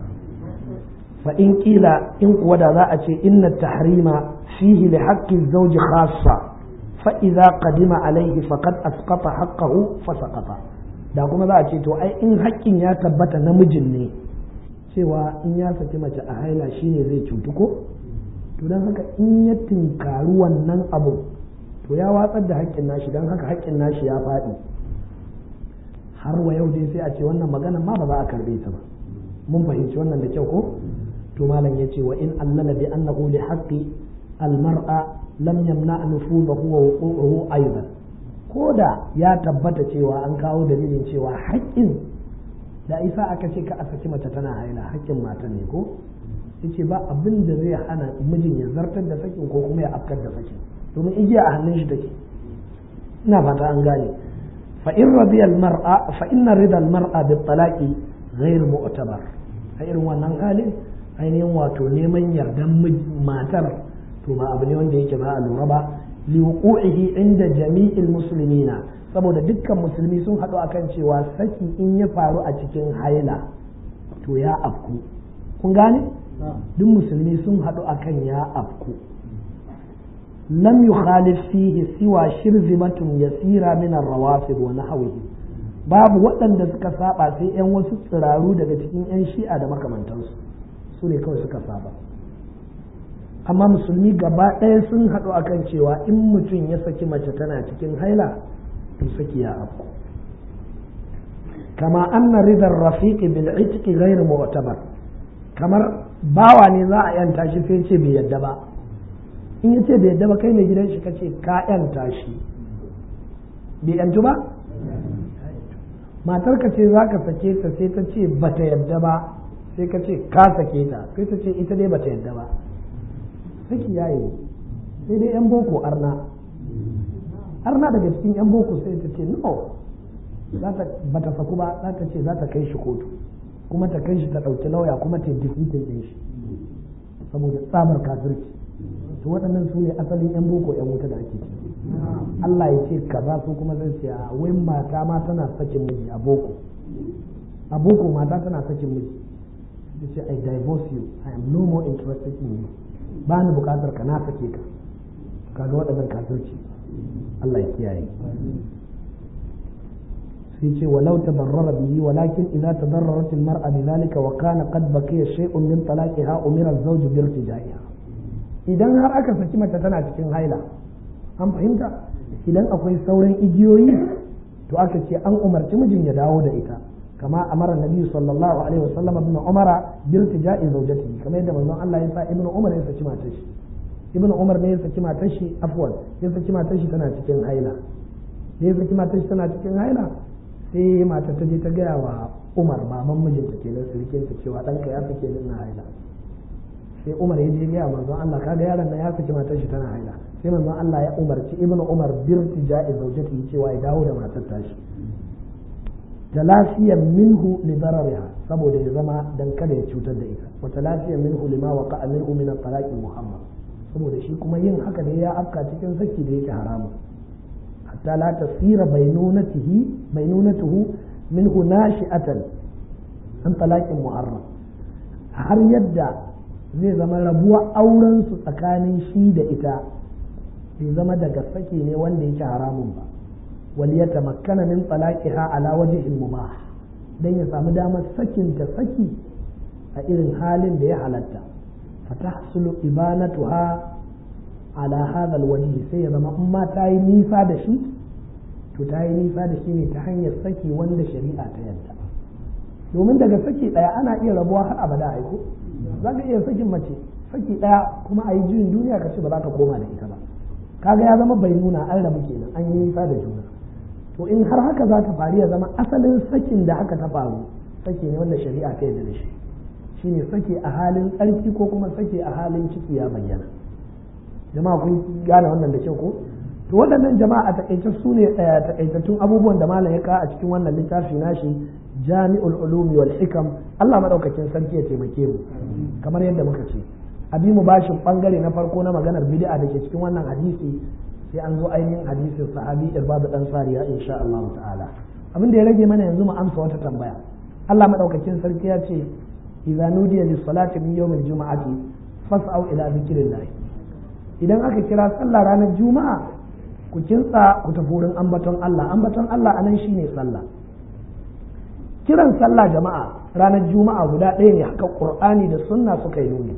fa in kila in kuwa da za a ce inna tahrima fihi li haqqi zawji khassa fa idza qadima alayhi faqad asqata haqqahu fa saqata da kuma za a ce to ai in haƙƙin ya tabbata namijin ne cewa in ya saki mace a haila shine zai cutu ko to don haka in ya tinkaru wannan abu to ya watsar da haƙƙin nashi don haka haƙƙin nashi ya faɗi har wa yau dai sai a ce wannan magana ma ba za a karbe ta ba mun fahimci wannan da kyau ko to malam ya ce wa in allala bi annahu li haqqi al mar'a lam yamna nufudahu wa wuqu'uhu aidan ko da ya tabbata cewa an kawo dalilin cewa haƙƙin da isa aka ce ka a saki mace tana haila haƙƙin mata ne ko yace ba abin da zai hana mijin ya zartar da sakin ko kuma ya afkar da sakin domin igiya a hannun shi take ina fata an gane fa in radiya al mar'a fa inna rida al mar'a bi talaqi ghayr mu'tabar a irin wannan halin ainihin wato neman yardan matar to ba abu ne wanda yake ba a lura ba li wuqu'ihi inda jami'il muslimina saboda dukkan musulmi sun haɗu akan cewa saki in ya faru a cikin haila to ya afku kun gane duk musulmi sun haɗu akan ya afku lam yukhalif fihi siwa shirzimatun yasira min ar-rawafid wa nahwihi babu waɗanda suka saba sai yan wasu tsiraru daga cikin yan shi'a da makamantansu su ne kawai suka saba amma musulmi gaba ɗaya sun haɗu akan cewa in mutum ya saki mace tana cikin haila to saki ya afku kama anna ridar rafiqi bil itqi ghayr mu'tabar kamar bawa ne za a yanta shi sai ce bai yadda ba in ya ce bai yadda ba kai mai gidan shi ka ce ka yanta shi bai yantu ba matar ka ce za ka sake ta sai ta ce ba ta yadda ba sai ka ce ka sake ta sai ta ce ita dai ba ta yadda ba saki ya yi sai dai yan boko arna arna daga cikin yan boko sai ta ce no ba ta saku ba za ta ce za ta kai shi kotu kuma ta kai shi ta ɗauki lauya kuma ta yi ɗin shi saboda tsabar kafirci to waɗannan su ne asalin yan boko yan wuta da ake ciki Allah ya ce kaza su kuma zai ce a wai mata ma tana sakin miji a boko a boko mata tana sakin miji ta ce I divorce you I am no more interested in you ba ni bukatar ka na sake ka kaga waɗannan kafirci Allah ya kiyaye sai ce walau tabarrara bihi walakin idza tadarrarat al-mar'a bidhalika wa kana qad baqiya shay'un min talaqiha umira az-zawj bi irtijaiha idan har aka saki mace tana cikin haila an fahimta idan akwai sauran igiyoyi to aka ce an umarci mijin ya dawo da ita kama amara nabi sallallahu alaihi wasallam ibn umara bi irtija'i zawjatihi kamar yadda manzon Allah ya sa ibn umar ya saki matar shi ibn umar ne ya saki matar shi afwan ya saki matar shi tana cikin haila ne ya saki matar shi tana cikin haila sai matar ta je ta gaya wa umar baban mijinta kenan surikinta cewa ɗanka ya sake ni na haila sai umar ya je gaya manzon Allah kaga yaron nan ya saki matar shi tana haila sai manzon Allah ya umarci ibn umar birti ja'i zaujati cewa ya dawo da matar tashi talafiyan minhu li darariha saboda ya zama dan kada ya cutar da ita wa talafiyan minhu lima waqa'a minhu min at-talaq muhammad saboda shi kuma yin haka ne ya afka cikin saki da yake haramun hatta la tasira bainunatihi bainunatuhu minhu nashi'atan an talaqin muharram har yadda zai zama rabuwa auren su tsakanin shi da ita bai zama daga saki ne wanda yake haramun ba wal yatamakkana min talaqiha ala wajhin mubah dan ya samu damar sakin ta saki a irin halin da ya halatta fatahsulu ibanatuha ala hadha alwajhi sai ya zama in ma ta yi nisa da shi to ta yi nisa da shi ne ta hanyar saki wanda shari'a ta yadda domin daga saki daya ana iya rabuwa har abada aiko za ka iya sakin mace saki daya kuma a yi juyin duniya ka ce ba za ka koma da ita ba kaga ya zama bai nuna an rabu kenan an yi nisa da juna to in har haka za ta faru ya zama asalin sakin da haka ta faru saki ne wanda shari'a ta yarda da shi shine saki a halin tsarki ko kuma saki a halin ciki ya bayyana jama'a kun gane wannan da kyau ko to waɗannan jama'a a takaice su ne takaitattun abubuwan da malam ya ka a cikin wannan littafi nashi jami'ul ulumi wal hikam Allah madaukakin sarki ya taimake mu kamar yadda muka ce abi mu bashin bangare na farko na maganar bid'a da ke cikin wannan hadisi sai an zo ainihin hadisin sahabi irbadu dan sariya insha Allah ta'ala abin da ya rage mana yanzu mu amsa wata tambaya Allah madaukakin sarki ya ce idza nudiya lis salati min yawmil juma'ati fas'au ila zikrillah idan aka kira sallah ranar juma'a ku kintsa ku tafi wurin ambaton Allah ambaton Allah anan shine sallah kiran sallah jama'a ranar juma'a guda ɗaya ne haka qur'ani da sunna suka yi nuni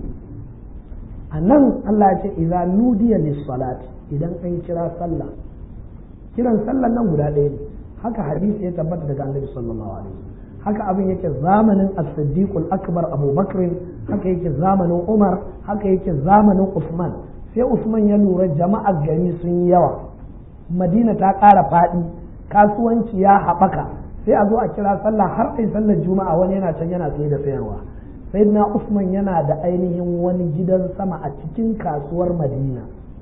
a nan Allah ya ce idza nudiya lis salati idan an kira sallah kiran sallah nan guda ɗaya ne haka hadisi ya tabbata daga annabi sallallahu alaihi haka abin yake zamanin as-siddiqul akbar Abu Bakr haka yake zamanin Umar haka yake zamanin Usman sai Usman ya lura jama'ar gari sun yi yawa Madina ta ƙara faɗi kasuwanci ya haɓaka sai a zo a kira sallah har ai sallar juma'a wani yana can yana saye da sayarwa sayyidina Usman yana da ainihin wani gidan sama a cikin kasuwar Madina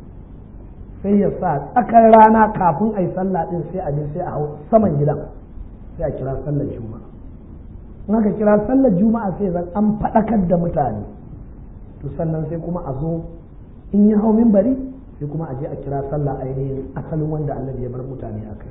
sai ya sa tsakar rana kafin ai sallah din sai a je sai a hau saman gidan sai a kira sallar juma'a in aka kira sallar juma'a sai zan an faɗakar da mutane to sannan sai kuma a zo in yi hau bari sai kuma a je a kira sallah ainihin asalin wanda annabi ya bar mutane a kai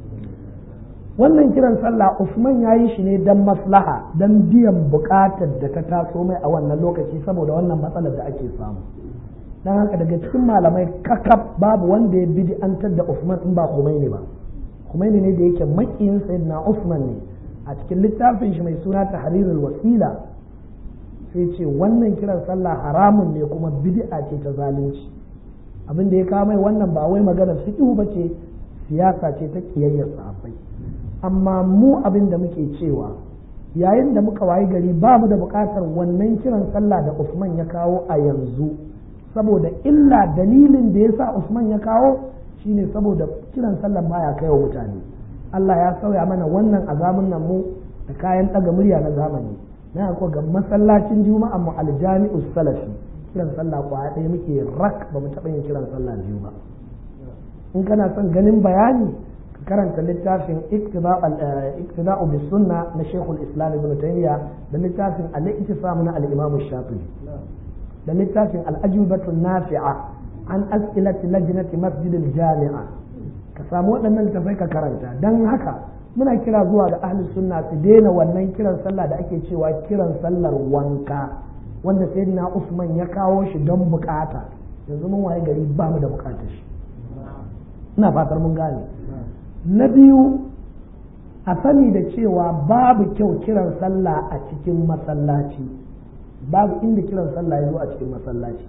wannan kiran sallah Usman ya yi shi ne don maslaha don biyan buƙatar da ta taso mai a wannan lokaci saboda wannan matsalar da ake samu don haka daga cikin malamai kakaf babu wanda ya bid'antar da Usman in ba Khomeini ba Khomeini ne da yake makiyin sayyidina Usman ne a cikin littafin shi mai suna tahrirul wasila sai ce wannan kiran sallah haramun ne kuma bid'a ce ta zalunci abin da ya kawo mai wannan ba wai maganar fiqh ba ce siyasa ce ta kiyayyar sahabbai amma mu abin da muke cewa yayin da muka wayi gari ba mu da buƙatar wannan kiran sallah da Usman ya kawo a yanzu saboda illa dalilin da ya sa Usman ya kawo shine saboda kiran sallah baya kai wa mutane Allah ya sauya mana wannan azamin nan mu da kayan ɗaga murya na zamani na ko ga masallacin juma'a mu aljami'u salafi kiran sallah kwaya ɗaya muke rak ba mu taɓa yin kiran sallah biyu ba in kana son ganin bayani ka karanta littafin iktida'u bis sunna na shekul islam ibn taymiya da littafin al-ittisam na al-imam shafi'i da littafin al-ajubatu nafi'a an as'ilati lajnati masjid al-jami'a ka samu waɗannan littafai ka karanta dan haka muna kira zuwa ga ahli sunna su daina wannan kiran sallah da ake cewa kiran sallar wanka wanda sayyidina usman ya kawo shi don bukata yanzu mun waye gari ba mu da bukatar shi ina fatar mun gane na biyu a sani da cewa babu kyau kiran sallah a cikin masallaci babu inda kiran sallah ya zo a cikin masallaci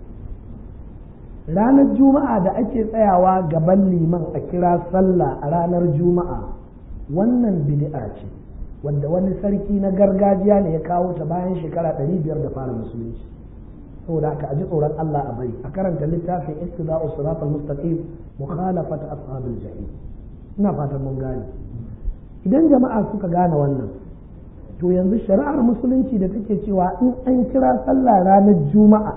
ranar juma'a da ake tsayawa gaban liman a kira sallah a ranar juma'a wannan bid'a ce wanda wani sarki na gargajiya ne ya kawo ta bayan shekara ɗari biyar da fara musulunci saboda haka a ji tsoron Allah a bari a karanta littafin ittiba'u siratal mustaqim mukhalafat ashabil jahim ina fatan mun gane idan jama'a suka gane wannan to yanzu shari'ar musulunci da take cewa in an kira sallah ranar juma'a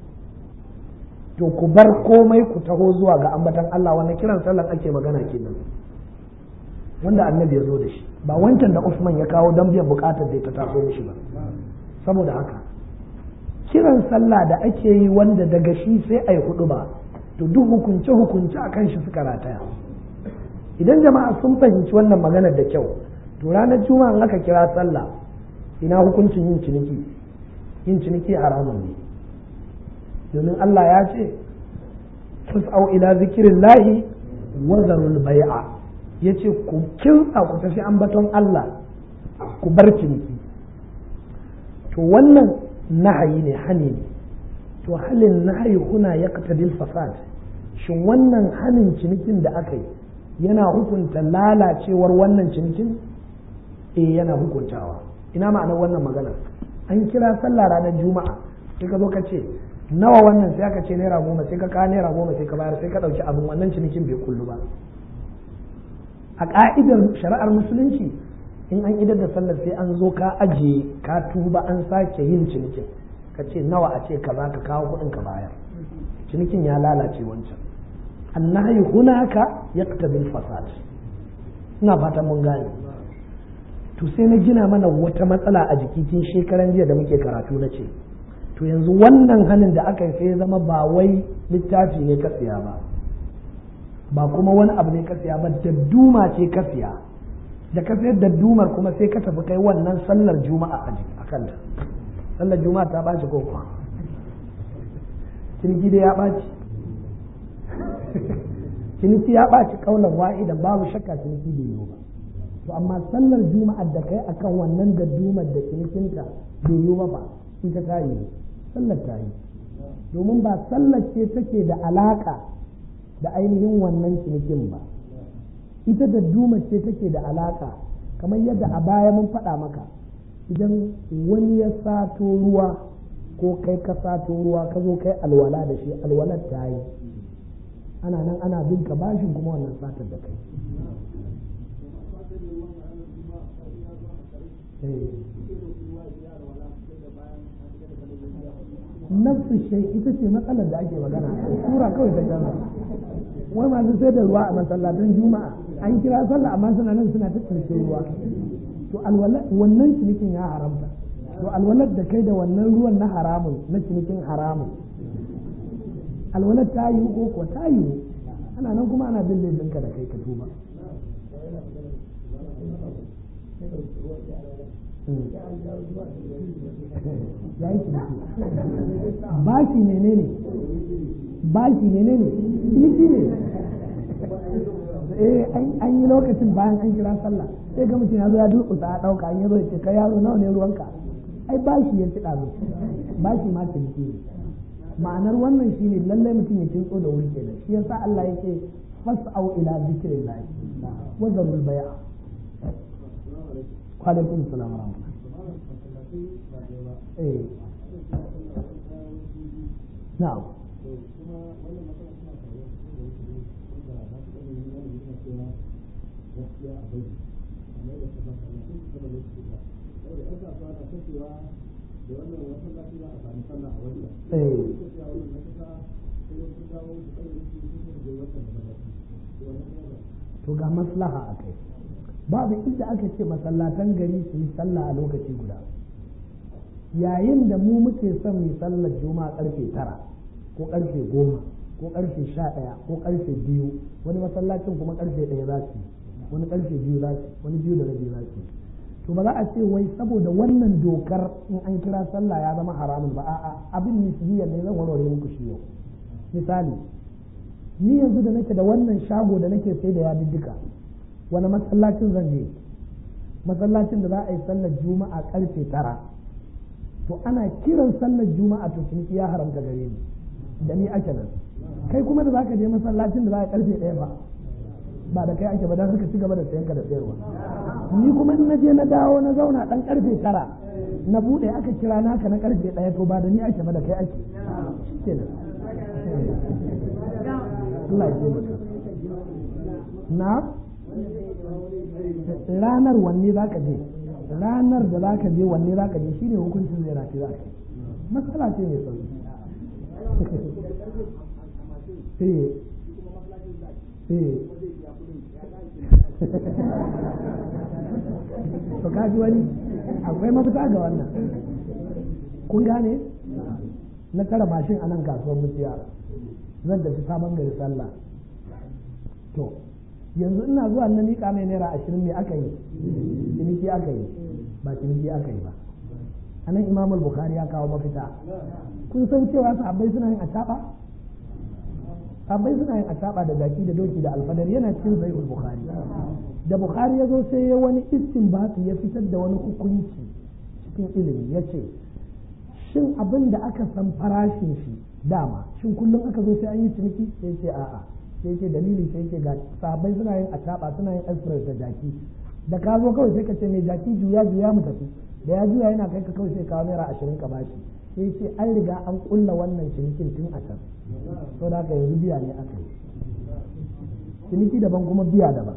to ku bar komai ku taho zuwa ga ambatan Allah wannan kiran sallar ake magana kenan wanda annabi ya zo da shi ba wancan da Usman ya kawo don biyan bukatar da ta taso mishi ba saboda haka kiran sallah da ake yi wanda daga shi sai a yi hudu ba to duk hukunce hukunce a kan shi suka rataya idan jama'a sun fahimci wannan maganar da kyau to ranar juma'a aka kira sallah ina hukuncin yin ciniki yin ciniki haramun ne domin Allah ya ce fas'au ila zikirin lahi wa zarul bai'a ya ce ku kinsa ku tafi ambaton Allah ku bar ciniki to wannan nahayi ne hani ne to halin nahayi huna ya fasad shin wannan hanin cinikin da aka yi yana hukunta lalacewar wannan cinikin eh yana hukuntawa ina ma'anar wannan magana an kira sallah ranar juma'a sai ka zo ka ce nawa wannan sai aka ce naira goma sai ka kawo naira goma sai ka bayar sai ka ɗauki abin wannan cinikin bai kullu ba a ƙa'idar shari'ar musulunci in an idar da sallar sai an zo ka ajiye ka tuba an sake yin cinikin ka ce nawa a ce ka za ka kawo kuɗin ka bayar cinikin ya lalace wancan annahi hunaka yaqtabil fasad ina fatan mun gane to sai na gina mana wata matsala a jiki tun shekaran jiya da muke karatu na ce to yanzu wannan hannun da aka yi sai zama ba wai littafi ne ka siya ba ba kuma wani abu ne ka siya ba dadduma ce ka siya da ka sayar daddumar kuma sai ka tafi kai wannan sallar juma'a a kanta sallar juma'a ta ɓaci ko kuwa ciniki dai ya ɓaci ciniki ya ɓaci kaulan wa'idan babu shakka ciniki bai yiwu ba to amma sallar juma'a da kai akan wannan daddumar da cinikinta bai yiwu ba ba ita ta yi sallar ta yi domin ba sallar ce take da alaka da ainihin wannan cinikin ba ita da duma ce take da alaka kamar yadda a baya mun faɗa maka idan wani ya sato ruwa ko kai ka sato ruwa ka zo kai alwala da shi alwalar ta yi ana nan ana bin ka bashin kuma wannan satar da kai nafsu shai ita ce matsalar da ake magana sura kawai ta canza wai masu sai da ruwa a masallatan juma'a an kira sallah amma suna nan suna ta cinikin ruwa to wannan cinikin ya haramta to alwalar da kai da wannan ruwan na haramun na cinikin haramun alwalar ta yi ko ko ta yi ana nan kuma ana bin laifinka da kai ka tuba ya yi ciniki bashi menene bashi menene ciniki ne eh an yi lokacin bayan an kira sallah sai ga mutum ya zo ya durƙusa a ɗauka an yi zo ya ce kai yaro nawa ne ruwanka ai bashi ya ci ɗazu bashi ma ciniki ne ma'anar wannan shine lallai mutum ya kintso da wuri kenan shi yasa Allah yake fas'au ila zikrillah wa zarul bai'a wa alaikum salam wa rahmatullah eh na'am to ga maslaha a kai babu inda aka ce masallatan gari su yi sallah a lokaci guda yayin da mu muke son mu sallar juma'a karfe tara ko karfe goma ko karfe sha ɗaya ko karfe biyu wani masallacin kuma karfe ɗaya za su wani karfe biyu za su wani biyu da rabi za su to ba za a ce wai saboda wannan dokar in an kira sallah ya zama haramun ba a'a abin nisbiya ne zan warware muku shi yau misali ni yanzu da nake da wannan shago da nake sai da yadiddika wani masallacin zan je masallacin da za a yi sallar juma'a karfe tara to ana kiran sallar juma'a to ciniki ya haramta gare ni da ni ake nan kai kuma da zaka je masallacin da za a karfe ɗaya ba ba da kai ake ba dan suka ci gaba da sayanka da sayarwa ni kuma in naje na dawo na zauna dan karfe tara na bude aka kira naka na karfe ɗaya to ba da ni ake ba da kai ake shikenan Allah ya taimaka na ranar wanne za ka je ranar da za ka je wanne za ka je shine hukuncin zai rafi za ka yi matsala ce mai sauki to kaji wani akwai mafita ga wannan kun gane na tara mashin a nan kasuwar mutiya zan tafi sabon gari sallah to yanzu ina zuwa na miƙa mai naira ashirin me aka yi ciniki aka yi ba ciniki aka yi ba a nan imam bukhari ya kawo mafita kun san cewa sahabbai suna yin acaɓa sabai suna yin ataba da jaki da doki da alfadar yana cikin sahihul bukhari da bukhari ya zo sai ya wani istinbati ya fitar da wani hukunci cikin ilimi ya ce shin abin da aka san farashin shi dama shin kullum aka zo sai an yi ciniki sai ce a'a sai ce dalili sai ce ga sabai suna yin ataba suna yin express da jaki da ka zo kawai sai ka ce mai jaki juya juya mu tafi da ya juya yana kai ka kawai sai kawo naira ashirin ka bashi sai ce an riga an kulla wannan cinikin tun a can so da haka yanzu biya ne aka yi ciniki daban kuma biya daban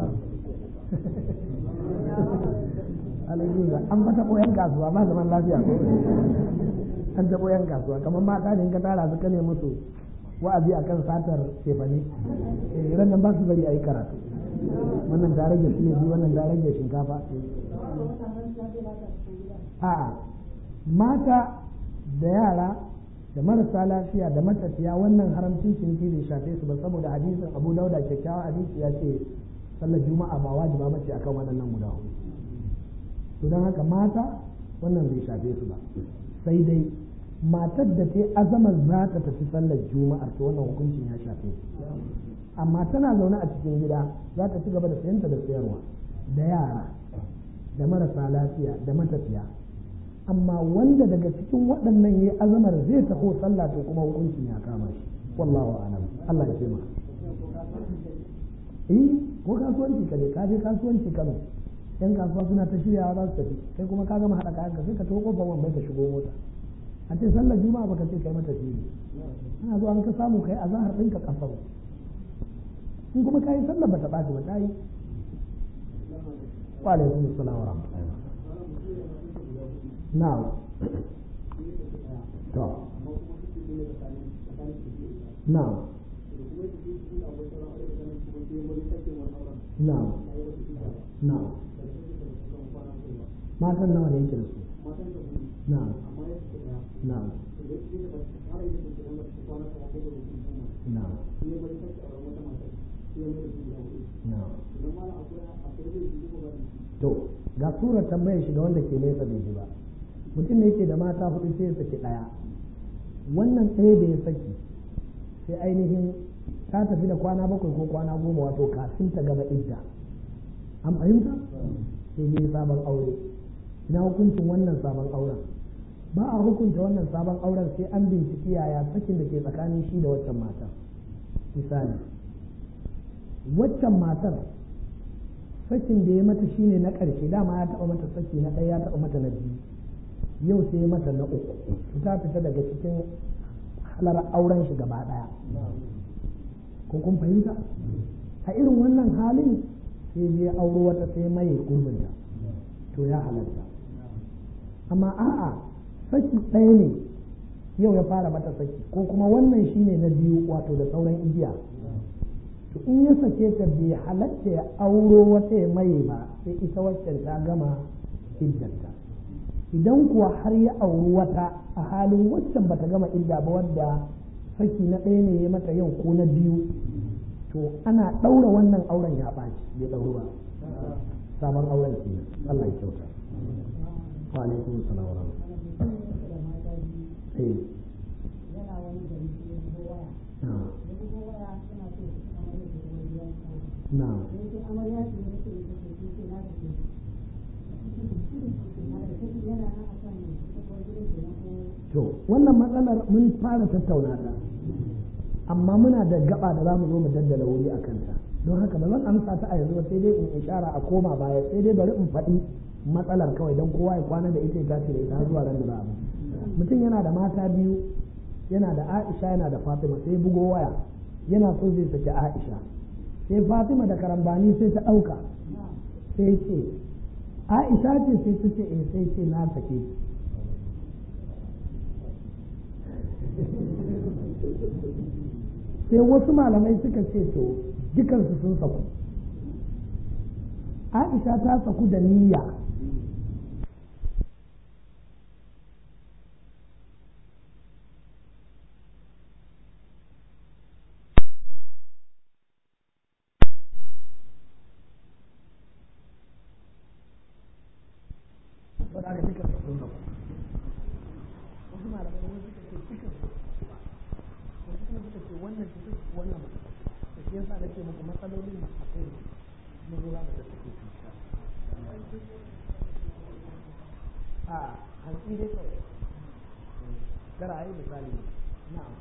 Hallelujah. an fata koyan kasuwa ba zaman lafiya ko an taɓo yan kasuwa kamar mata ne in ka tara su kane musu wa'azi akan satar cefane eh ran nan ba su bari a yi karatu wannan ta rage shi biyu wannan ta rage shinkafa a'a mata da yara da marasa lafiya da matafiya wannan haramcin ciniki bai shafe su ba saboda hadisin abu dauda kyakkyawa hadisi ya ce sallar juma'a ba wajiba bace akan waɗannan guda hudu to don haka mata wannan bai shafe su ba sai dai matar da ta azamar za ta tafi sallar juma'ar to wannan hukuncin ya shafe su amma tana zaune a cikin gida za ta ci gaba da sayanta da sayarwa da yara da marasa lafiya da matafiya amma wanda daga cikin waɗannan ya azamar zai taho sallah to kuma hukuncin ya kama shi wallahu a'lam Allah ya taimaka eh ko kasuwanci ka je ka je kasuwanci Kano yan kasuwa suna ta shiryawa za su tafi kai kuma ka gama haɗa kayan ka sai ka taho kofar wambai ka shigo mota a ce sallar juma'a baka ce kai mata fili ana zuwa an ka samu kai a zahar ɗinka kafa in kuma ka yi sallar ba ta ɓaci ba ta yi wa alaikum assalam wa rahmatullahi na'am to na'am na'am na'am matan nawa ne yake da su na'am na'am na'am to ga surar tambayar shi ga wanda ke nesa bai ji ba mutum ne yake da mata hudu sai ya saki daya wannan ɗaya da ya saki sai ainihin ta tafi da kwana bakwai ko kwana goma wato kafin ta gaba idda an fahimta sai ne sabon aure ina hukuncin wannan sabon auren ba a hukunta wannan sabon auren sai an binciki yaya sakin da ke tsakanin shi da waccan matar misali waccan matar sakin da ya mata shine na ƙarshe dama ya taɓa mata saki na ɗaya ya taɓa mata na biyu yau sai ya mata na uku ta fita daga cikin halar auren shi gaba ɗaya ko kun fahimta a irin wannan halin sai je auro wata sai mai gurbinta to ya halatta amma a'a saki ɗaya ne yau ya fara mata saki ko kuma wannan shine na biyu wato da sauran igiya to in ya sake ta bai halatta ya auro wata ya mai ba sai ita waccan ta gama iddanta idan kuwa har ya auri wata a halin waccan bata gama idda ba wadda saki na ɗaya ne ya mata yau ko na biyu to ana ɗaura wannan auren ya ɓaci bai ɗauru ba sabon auren ke Allah ya kyauta wa alaikum salam wa rahmatullahi yana wani gari sai ya waya na ya bugo waya suna so su amarya da wani gidan kawo na sai ce amarya ce ne ce ita ce ce ce na ta ce na da take yana nan a kan sabuwar gidan ke na ko to wannan matsalar mun fara tattauna ta amma muna da gaba da za mu zo mu daddala wuri a kanta don haka ba zan amsa ta a yanzu ba sai dai in ishara a koma baya sai dai bari in faɗi matsalar kawai don kowa ya kwana da ita ya tashi da ita har zuwa ran da za a mutum yana da mata biyu yana da Aisha yana da Fatima sai bugo waya yana so zai saki Aisha sai Fatima da karambani sai ta ɗauka sai ce Aisha ce sai ta ce eh sai ce na sake ki sai wasu malamai suka ce to dukansu sun saku aisha ta saku da niyya wadda aka dukansu sun saku wasu malamai suka ce dukansu wasu kuma suka ce wannan wannan da shi yasa nake muku matsalolin da akwai mun zo za mu da take a hantsi dai kawai kara a yi misali na'am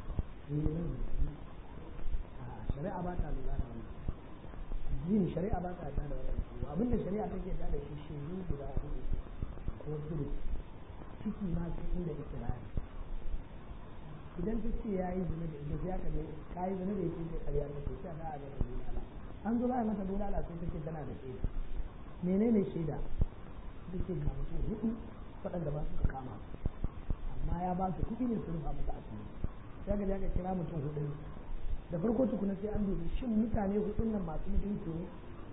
shari'a ba ta lura da wannan yin shari'a ba ta da wannan abinda shari'a take da shi shaidu guda hudu ko tudu ciki ma sai inda ikirari idan ta ce ya yi zina da ita sai aka ne ka yi zina da ita sai ƙarya ta ce sai a da'a mata bulala an zo za a mata bulala sai ta ce tana da shaida menene shaida ta ce ga mutum hudu waɗanda ba su ka kama amma ya ba su kuɗi ne su rufa mata asiri sai ga aka kira mutum hudu da farko tukuna sai an dubi shin mutane hudun nan masu mutunci ne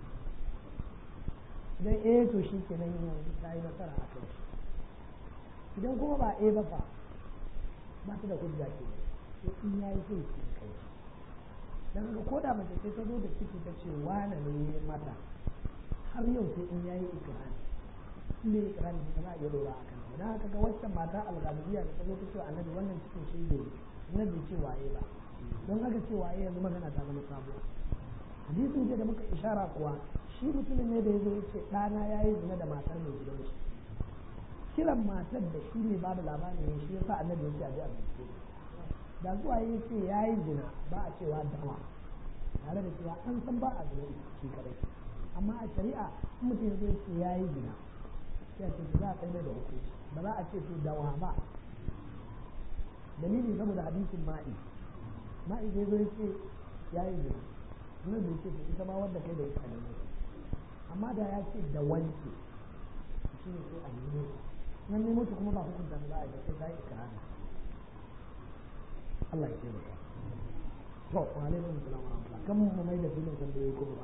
idan eh to shi kenan yanzu ta yi nasara a kai idan kuma ba eh ba fa ba ta da hujja ke sai in ya yi sai ke kai dan haka ko da mace sai ta zo da ciki ta ce wane ne mata har yau sai in ya yi ikirari in bai ikirari ba za a iya dora a kan dan haka ga waccan mata algalibiya da ta zo ta ce annabi wannan cikin shi ne na bai ce waye ba don haka ce waye yanzu magana ta zama sabuwa hadisin da muka ishara kuwa shi mutumin ne da ya zo ya ce ɗana ya yi zina da matar mai gidan shi kiran matar da shi ne babu labarin ne shi yasa annabi ya ce a ji a bincike da zuwa ya ce ya yi zina ba a cewa dawa tare da cewa an san ba a zina shi kadai amma a shari'a in mutum ya zo ya ce ya yi zina sai a ce za a kai da hukunci ba za a ce to dawa ba dalili saboda hadisin ma'i ma'i zai zo ya ce ya yi zina nan da ce ita ma wanda kai da ita ne amma da ya ce da wanke shi ne sai a nemo nan nemo ta kuma ba hukunta ba za a yi sai ta yi ikirari Allah ya ce maka to wa alaikum salam wa rahmatullah kan mu mai da filin kan da yayi kuma ba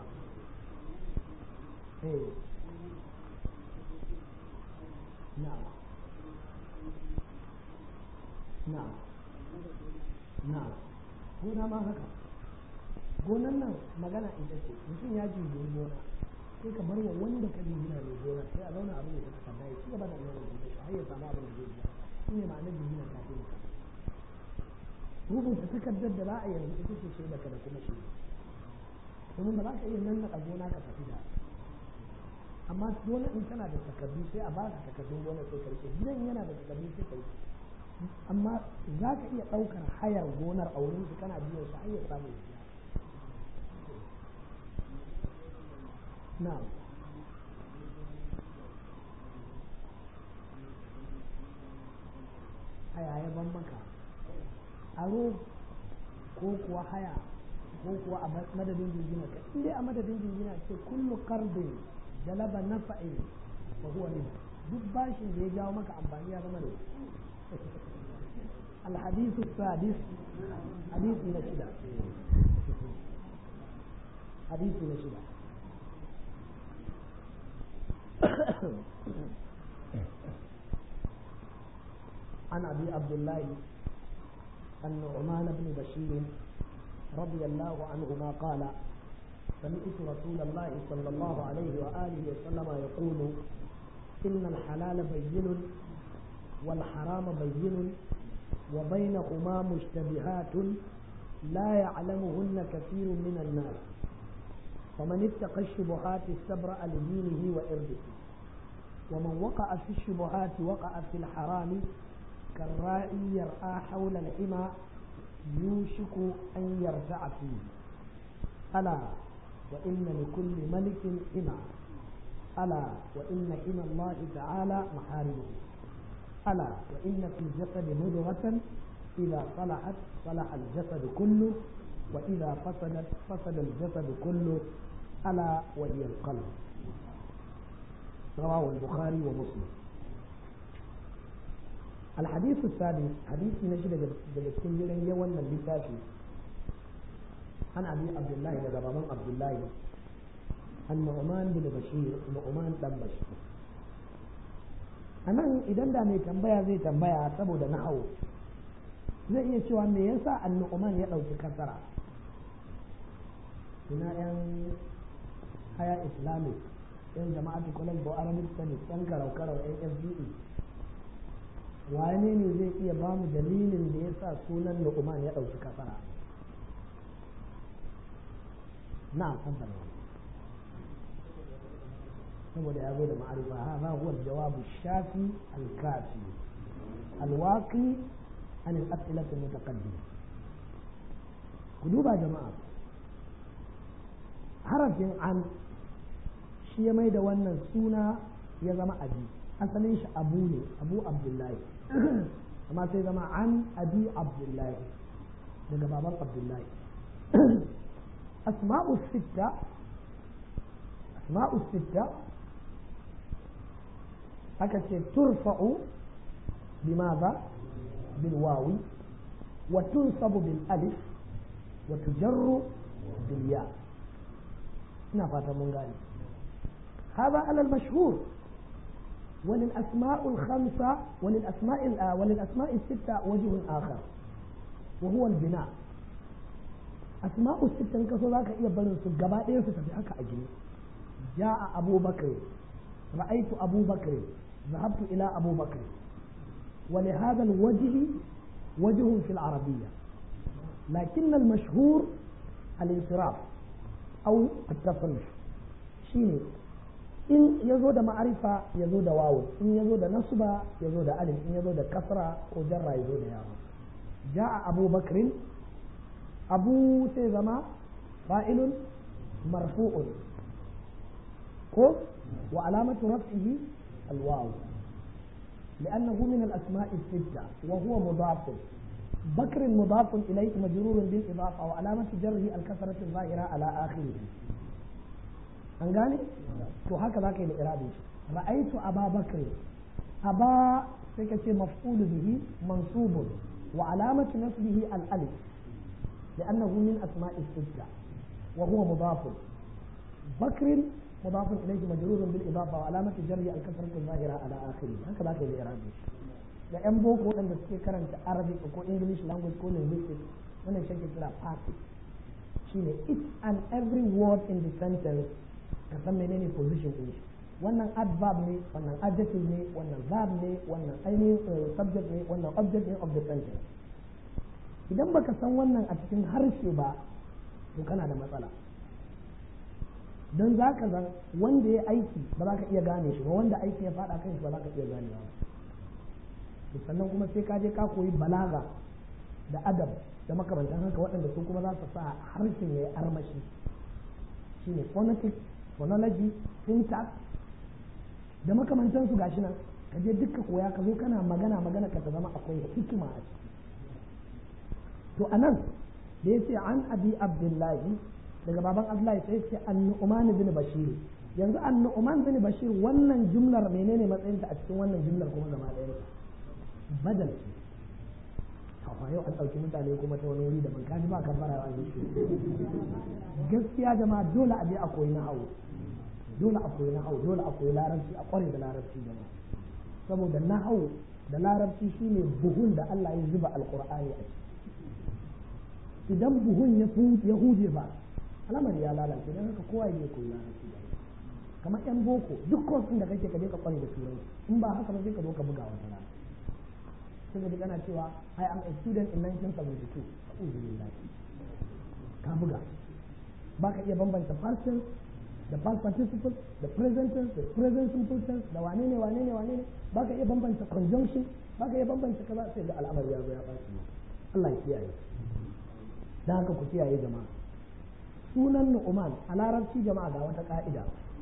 eh na'am na'am na'am gona ma haka gonan nan magana ita ce mutum ya ji gona sai ka bar wa wanda ka jingina mai gona sai a zauna abin da ta tabbata ya ci gaba da nuna da shi har ya samu abin da zai biya shi ne ma'anar jingina ta fi maka rubuta takardar da za a yanzu ita ce shaida ka da kuma shaida domin ba za ka iya nan na gona ka tafi da amma gona in tana da takardu sai a baka takardun gona sai ka rike gidan yana da takardu sai ka rike amma za ka iya ɗaukar hayar gonar a wurin shi kana biyan shi har ya samu ya biya na'am haya ya ban maka aro ko kuwa haya ko kuwa a madadin jingina ka in dai a madadin jingina ce kullu qardin jalaba nafa'in wa huwa riba duk bashin da ya jawo maka amfani ya zama da الحديث السادس حديث نشدة حديث نشدة عن ابي عبد الله النعمان بن بشير رضي الله عنهما قال سمعت رسول الله صلى الله عليه واله وسلم يقول ان الحلال بين والحرام بين وبينهما مشتبهات لا يعلمهن كثير من الناس فمن اتقى الشبهات استبرأ لدينه وإرضه ومن وقع في الشبهات وقع في الحرام كالراعي يرعى حول الحمى يوشك أن يرتع فيه ألا وإن لكل ملك حمى ألا وإن حمى الله تعالى محارمه ألا وإن في الجسد مضغة إذا صلحت صلح الجسد كله وإذا فسدت فسد الجسد كله ألا وهي القلب رواه البخاري ومسلم الحديث السادس حديث نجد دلسكين جلن يوانا اللتافي عن أبي عبد الله لغرمان عبد الله النعمان بن بشير نعمان بن بشير a nan idan da mai tambaya zai tambaya saboda na'au zai iya cewa me yasa annu'uman ya ɗauki kasara ina yan haya islamic yan jama'atu college for arabic studies yan karau-karau yan fbe wane ne zai iya ba mu dalilin da ya sa sunan nu'uman ya ɗauki kasara na'am tabbata saboda ya zo da ma'arifa hadha huwa al-jawab shafi al-kafi al-waqi an al-as'ilah al-mutaqaddima ku duba jama'a harafin an shi ya mai da wannan suna ya zama abi asalin shi abu ne abu abdullahi amma sai zama an abi abdullahi daga baban abdullahi asma'u sitta asma'u sitta aka ce turfa'u bimaza bil wawi wa tunsabu bil alif wa tujarru bil ya ina fata mun gane هذا على المشهور وللأسماء الخمسة وللأسماء وللأسماء الستة وجه آخر وهو البناء أسماء الستة كسو ذاك إيه بلن سجباء إيه ستبعك أجل جاء أبو بكر رأيت أبو بكر ذهبت إلى أبو بكر ولهذا الوجه وجه في العربية لكن المشهور الانصراف أو التصرف شيني in ya zo da ma'arifa ya zo da wawo in ya zo da nasuba ya zo da alif in ya zo da kasra ko jarra ya zo da yawo ja'a abu bakrin abu sai zama fa'ilun marfu'un ko wa alamatu raf'ihi alwaw لأنه من الأسماء الستة وهو مضاف بكر مضاف إليه مجرور بالإضافة وعلامة جره الكسرة الظاهرة على آخره an gane to haka za ka yi da irabi ra'aitu aba bakr aba sai ka ce maf'ulu bihi mansubun wa alamatu nasbihi al-alif لأنه من أسماء الستة وهو مضاف بكر مضاف إليه مجرور بالإضافة وعلامة جره الكسرة الظاهرة على آخره هكذا كي الإعرابي da yan boko waɗanda suke karanta arabic ko english language ko linguistics wannan shi ke kira passive shine each and every word in the sentence ka san menene position din shi wannan adverb ne wannan adjective ne wannan verb ne wannan ainihin subject ne wannan object ne of the sentence idan baka san wannan a cikin harshe ba to kana da matsala don za ka zan wanda ya aiki ba za ka iya gane shi ba wanda aiki ya faɗa kan shi ba za ka iya ganewa ba sannan kuma sai ka je ka koyi balaga da adab da makamantan haka waɗanda su kuma za su sa harshen ya yi armashi shine phonetics phonology syntax da makamantansu gashi nan ka je duka koya ka zo kana magana magana ka ta zama akwai hikima a ciki to anan da ya ce an abi abdullahi daga baban abdullahi sai ce an nu'man bin bashir yanzu an nu'man bin bashir wannan jumlar menene matsayinta a cikin wannan jumlar kuma gaba ɗaya badal ce kafa yau an ɗauki mutane kuma ta wani wuri da ban kaji ba kan fara wa gaskiya jama'a dole a je a koyi nahawu dole a koyi nahawu dole a koyi larabci a kware da larabci jama'a saboda nahawu da larabci shine buhun da Allah ya zuba alqur'ani a ciki idan buhun ya huje ba alamar ya lalace don haka kowa ya koyi larabci da kamar yan boko duk kosin da kake ka je ka kware da turanci in ba haka ba sai ka zo ka buga wata rana sai ka ji kana cewa I am a student in 1972 a'udhu billahi ka buga ba ka iya bambanta past tense da past participle da present tense da present simple tense da wane ne wane ne wane ne ba ka iya bambanta conjunction ba ka iya bambanta kaza sai ga al'amari ya zo ya ɓaci Allah ya kiyaye dan haka ku kiyaye jama'a sunan nu'uman a larabci jama'a ga wata ka'ida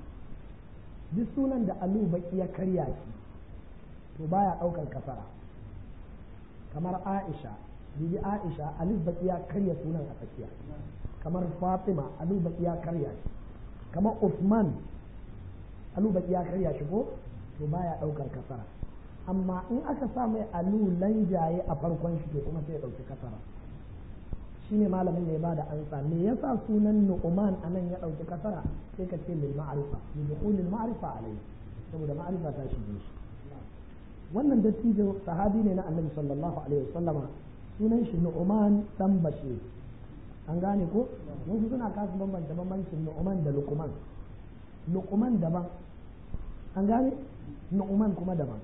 duk sunan da alu baki ya karya shi to baya ɗaukar kasara kamar aisha bibi aisha alif baki ya karya sunan a tsakiya kamar fatima alu baki ya karya shi kamar usman alu baki ya karya shi ko to baya ɗaukar kasara amma in aka sa mai alu lanjaye a farkon shi to kuma sai ya ɗauki kasara shine malamin ne ba da ansa me yasa sunan nu'man anan ya dauki kasara sai ka ce lil ma'rifa li dukhulil ma'rifa alayhi saboda ma'rifa ta shige shi wannan dattijo sahabi ne na annabi sallallahu alaihi wasallama sunan shi nu'man dan bashir an gane ko wasu suna kasu bambanta bambancin nu'man da luqman luqman daban an gane nu'man kuma daban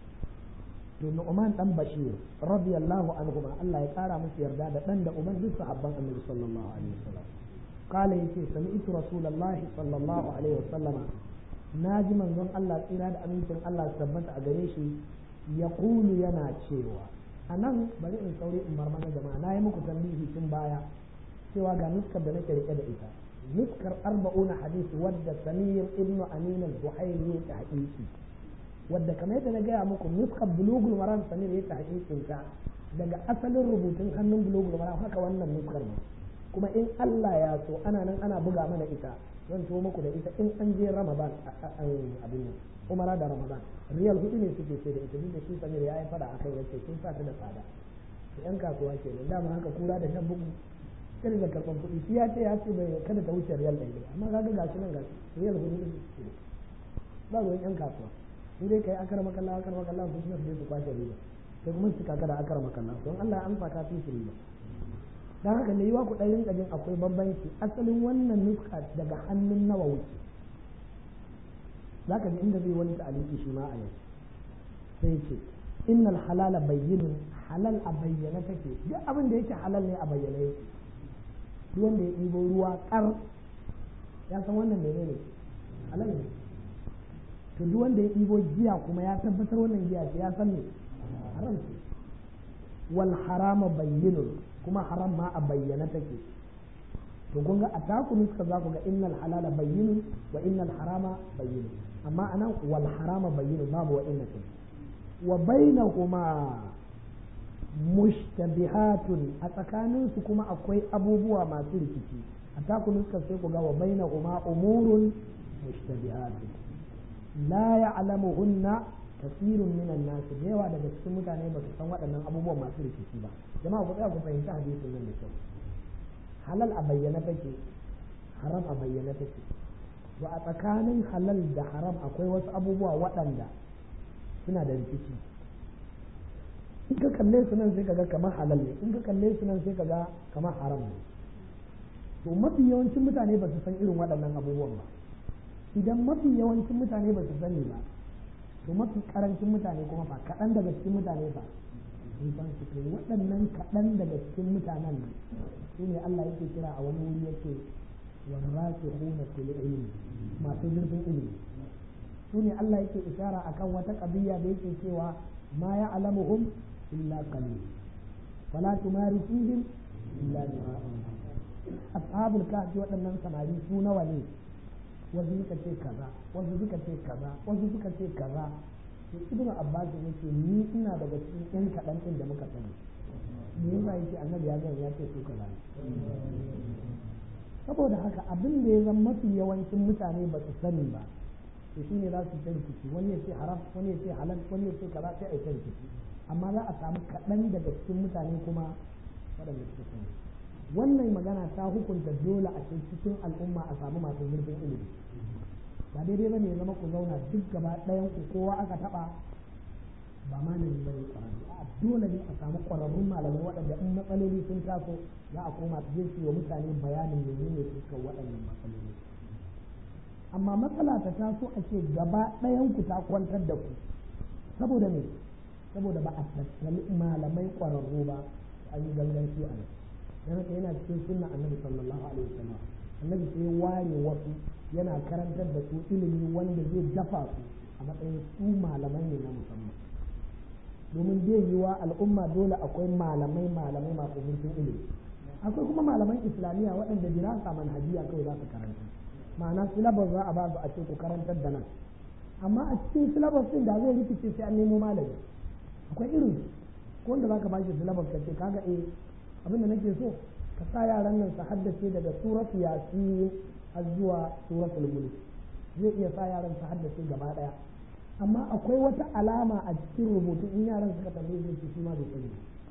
to Nu'man dan Bashir radiyallahu anhu Allah ya kara musu yarda da dan da uban duk sahabban Annabi sallallahu alaihi wasallam kala yace sami'tu rasulullahi sallallahu alaihi wasallama naji manzon Allah tsira da amincin Allah su tabbata a gare shi ya kulu yana cewa a nan bari in sauri in bar mana jama'a na yi muku tambihi tun baya cewa ga nuskar da nake rike da ita nuskar arba'una hadisi wadda samir ibn amin al-buhairi ya tahqiqi wadda kamar yadda na gaya muku nuskar bulugul maram samir ya tahqiqin ta daga asalin rubutun hannun bulugul maram haka wannan nuskar ne kuma in Allah ya so ana nan ana buga mana ita zan to muku da ita in an je ramadan abin nan umara da ramadan riyal hudu ne suke ce da ita duk da shi samir ya yi fada akai yace sun sa ta da tsada yan kasuwa kenan dama haka kura da shan bugu irin da karɓar kuɗi shi ya ce ya ce bai kada ta wuce riyal ɗaya amma kaga gashi nan gashi riyal hudu ne suke ba ruwan yan kasuwa sai dai kai akara makalla akara makalla su suna su su kwashe riba sai kuma su kaka da akara makalla don Allah ya amsa ka fi su riba dan haka ne yiwa ku ɗan rinka jin akwai bambanci asalin wannan nuska daga hannun nawa wuce zaka ji inda zai wani ta'aliki shi ma a yau sai ce innal halala bayyinun halal a bayyana take duk abin da yake halal ne a bayyana yake duk wanda ya ɗibo ruwa ƙar ya san wannan menene halal ne to duk wanda ya ɗibo giya kuma ya tabbatar wannan giya ce ya san ne haram ce wal harama bayyinun kuma haram ma a bayyana take to kun ga a taku nuska za ku ga innal halala bayyinun wa innal harama bayyinun amma anan wal harama bayyinun babu wa inna take wa bainahuma mushtabihatun a tsakaninsu kuma akwai abubuwa masu rikici a taku nuska sai ku ga wa bainahuma umurun mushtabihatun la ya'lamuhunna kasirun minan nas da yawa daga cikin mutane ba su san waɗannan abubuwan masu rikici ba jama'a ku tsaya ku fahimci hadisin nan da kyau halal a bayyana take haram a bayyana take to a tsakanin halal da haram akwai wasu abubuwa waɗanda suna da rikici in ka kalle su nan sai kaga kamar halal ne in ka kalle su nan sai kaga kamar haram ne to mafi yawancin mutane ba su san irin waɗannan abubuwan ba idan mafi yawancin mutane ba su sani ba to mafi karancin mutane kuma fa kaɗan daga cikin mutane fa sun san su to waɗannan kaɗan daga cikin mutanen nan su ne Allah yake kira a wani wuri yake warrasikhuna fil ilmi masu zurfin ilimi su ne Allah yake ishara akan wata ƙabiya da yake cewa ma ya'lamuhum illa qalil wala tumari fihim illa mira'an ashabul kahfi waɗannan samari su nawa ne wasu suka ce kaza wasu suka ce kaza wasu suka ce kaza to ibnu abbas ya ce ni ina daga cikin yan kaɗan ɗin da muka sani me yasa yake annabi ya gani ya ce su kaza saboda haka abin da ya zama mafi yawancin mutane ba su sani ba to shine za su san rikici wani ya ce haram wani ya ce halal wani ya ce kaza sai a yi rikici amma za a samu kaɗan daga cikin mutane kuma waɗanda suka sani wannan magana ta hukunta dole a cikin al'umma a samu masu zurfin ilimi ba daidai ba ne ya zama ku zauna duk gaba ɗayan ku kowa aka taɓa ba malami ba ne ƙwararru a dole ne a samu ƙwararrun malamai waɗanda in matsaloli sun taso za a koma su je su wa mutane bayanin menene suka waɗannan matsaloli amma matsala ta taso a ce gaba ɗayan ku ta kwantar da ku saboda me saboda ba a tattali malamai ƙwararru ba an yi ganganci a nan dan haka yana cikin sunna annabi sallallahu alaihi wasallam annabi sai ware wasu yana karantar da su ilimi wanda zai dafa su a matsayin su malamai ne na musamman domin zai yi wa al'umma dole akwai malamai malamai masu zurfin ilimi akwai kuma malaman islamiyya waɗanda dirasa manhajiya kawai za su karanta ma'ana syllabus za a ba su a ce ku karantar da nan amma a cikin syllabus din da zai rikice sai an nemo malami akwai irin ko wanda za ka ba shi syllabus ka ce kaga eh abin da nake so ka sa yaran nan su haddace daga suratu yasin har zuwa suratul mulk zai iya sa yaran su haddace gaba daya amma akwai wata alama a cikin rubutu in yaran suka tambaye su shi ma bai sani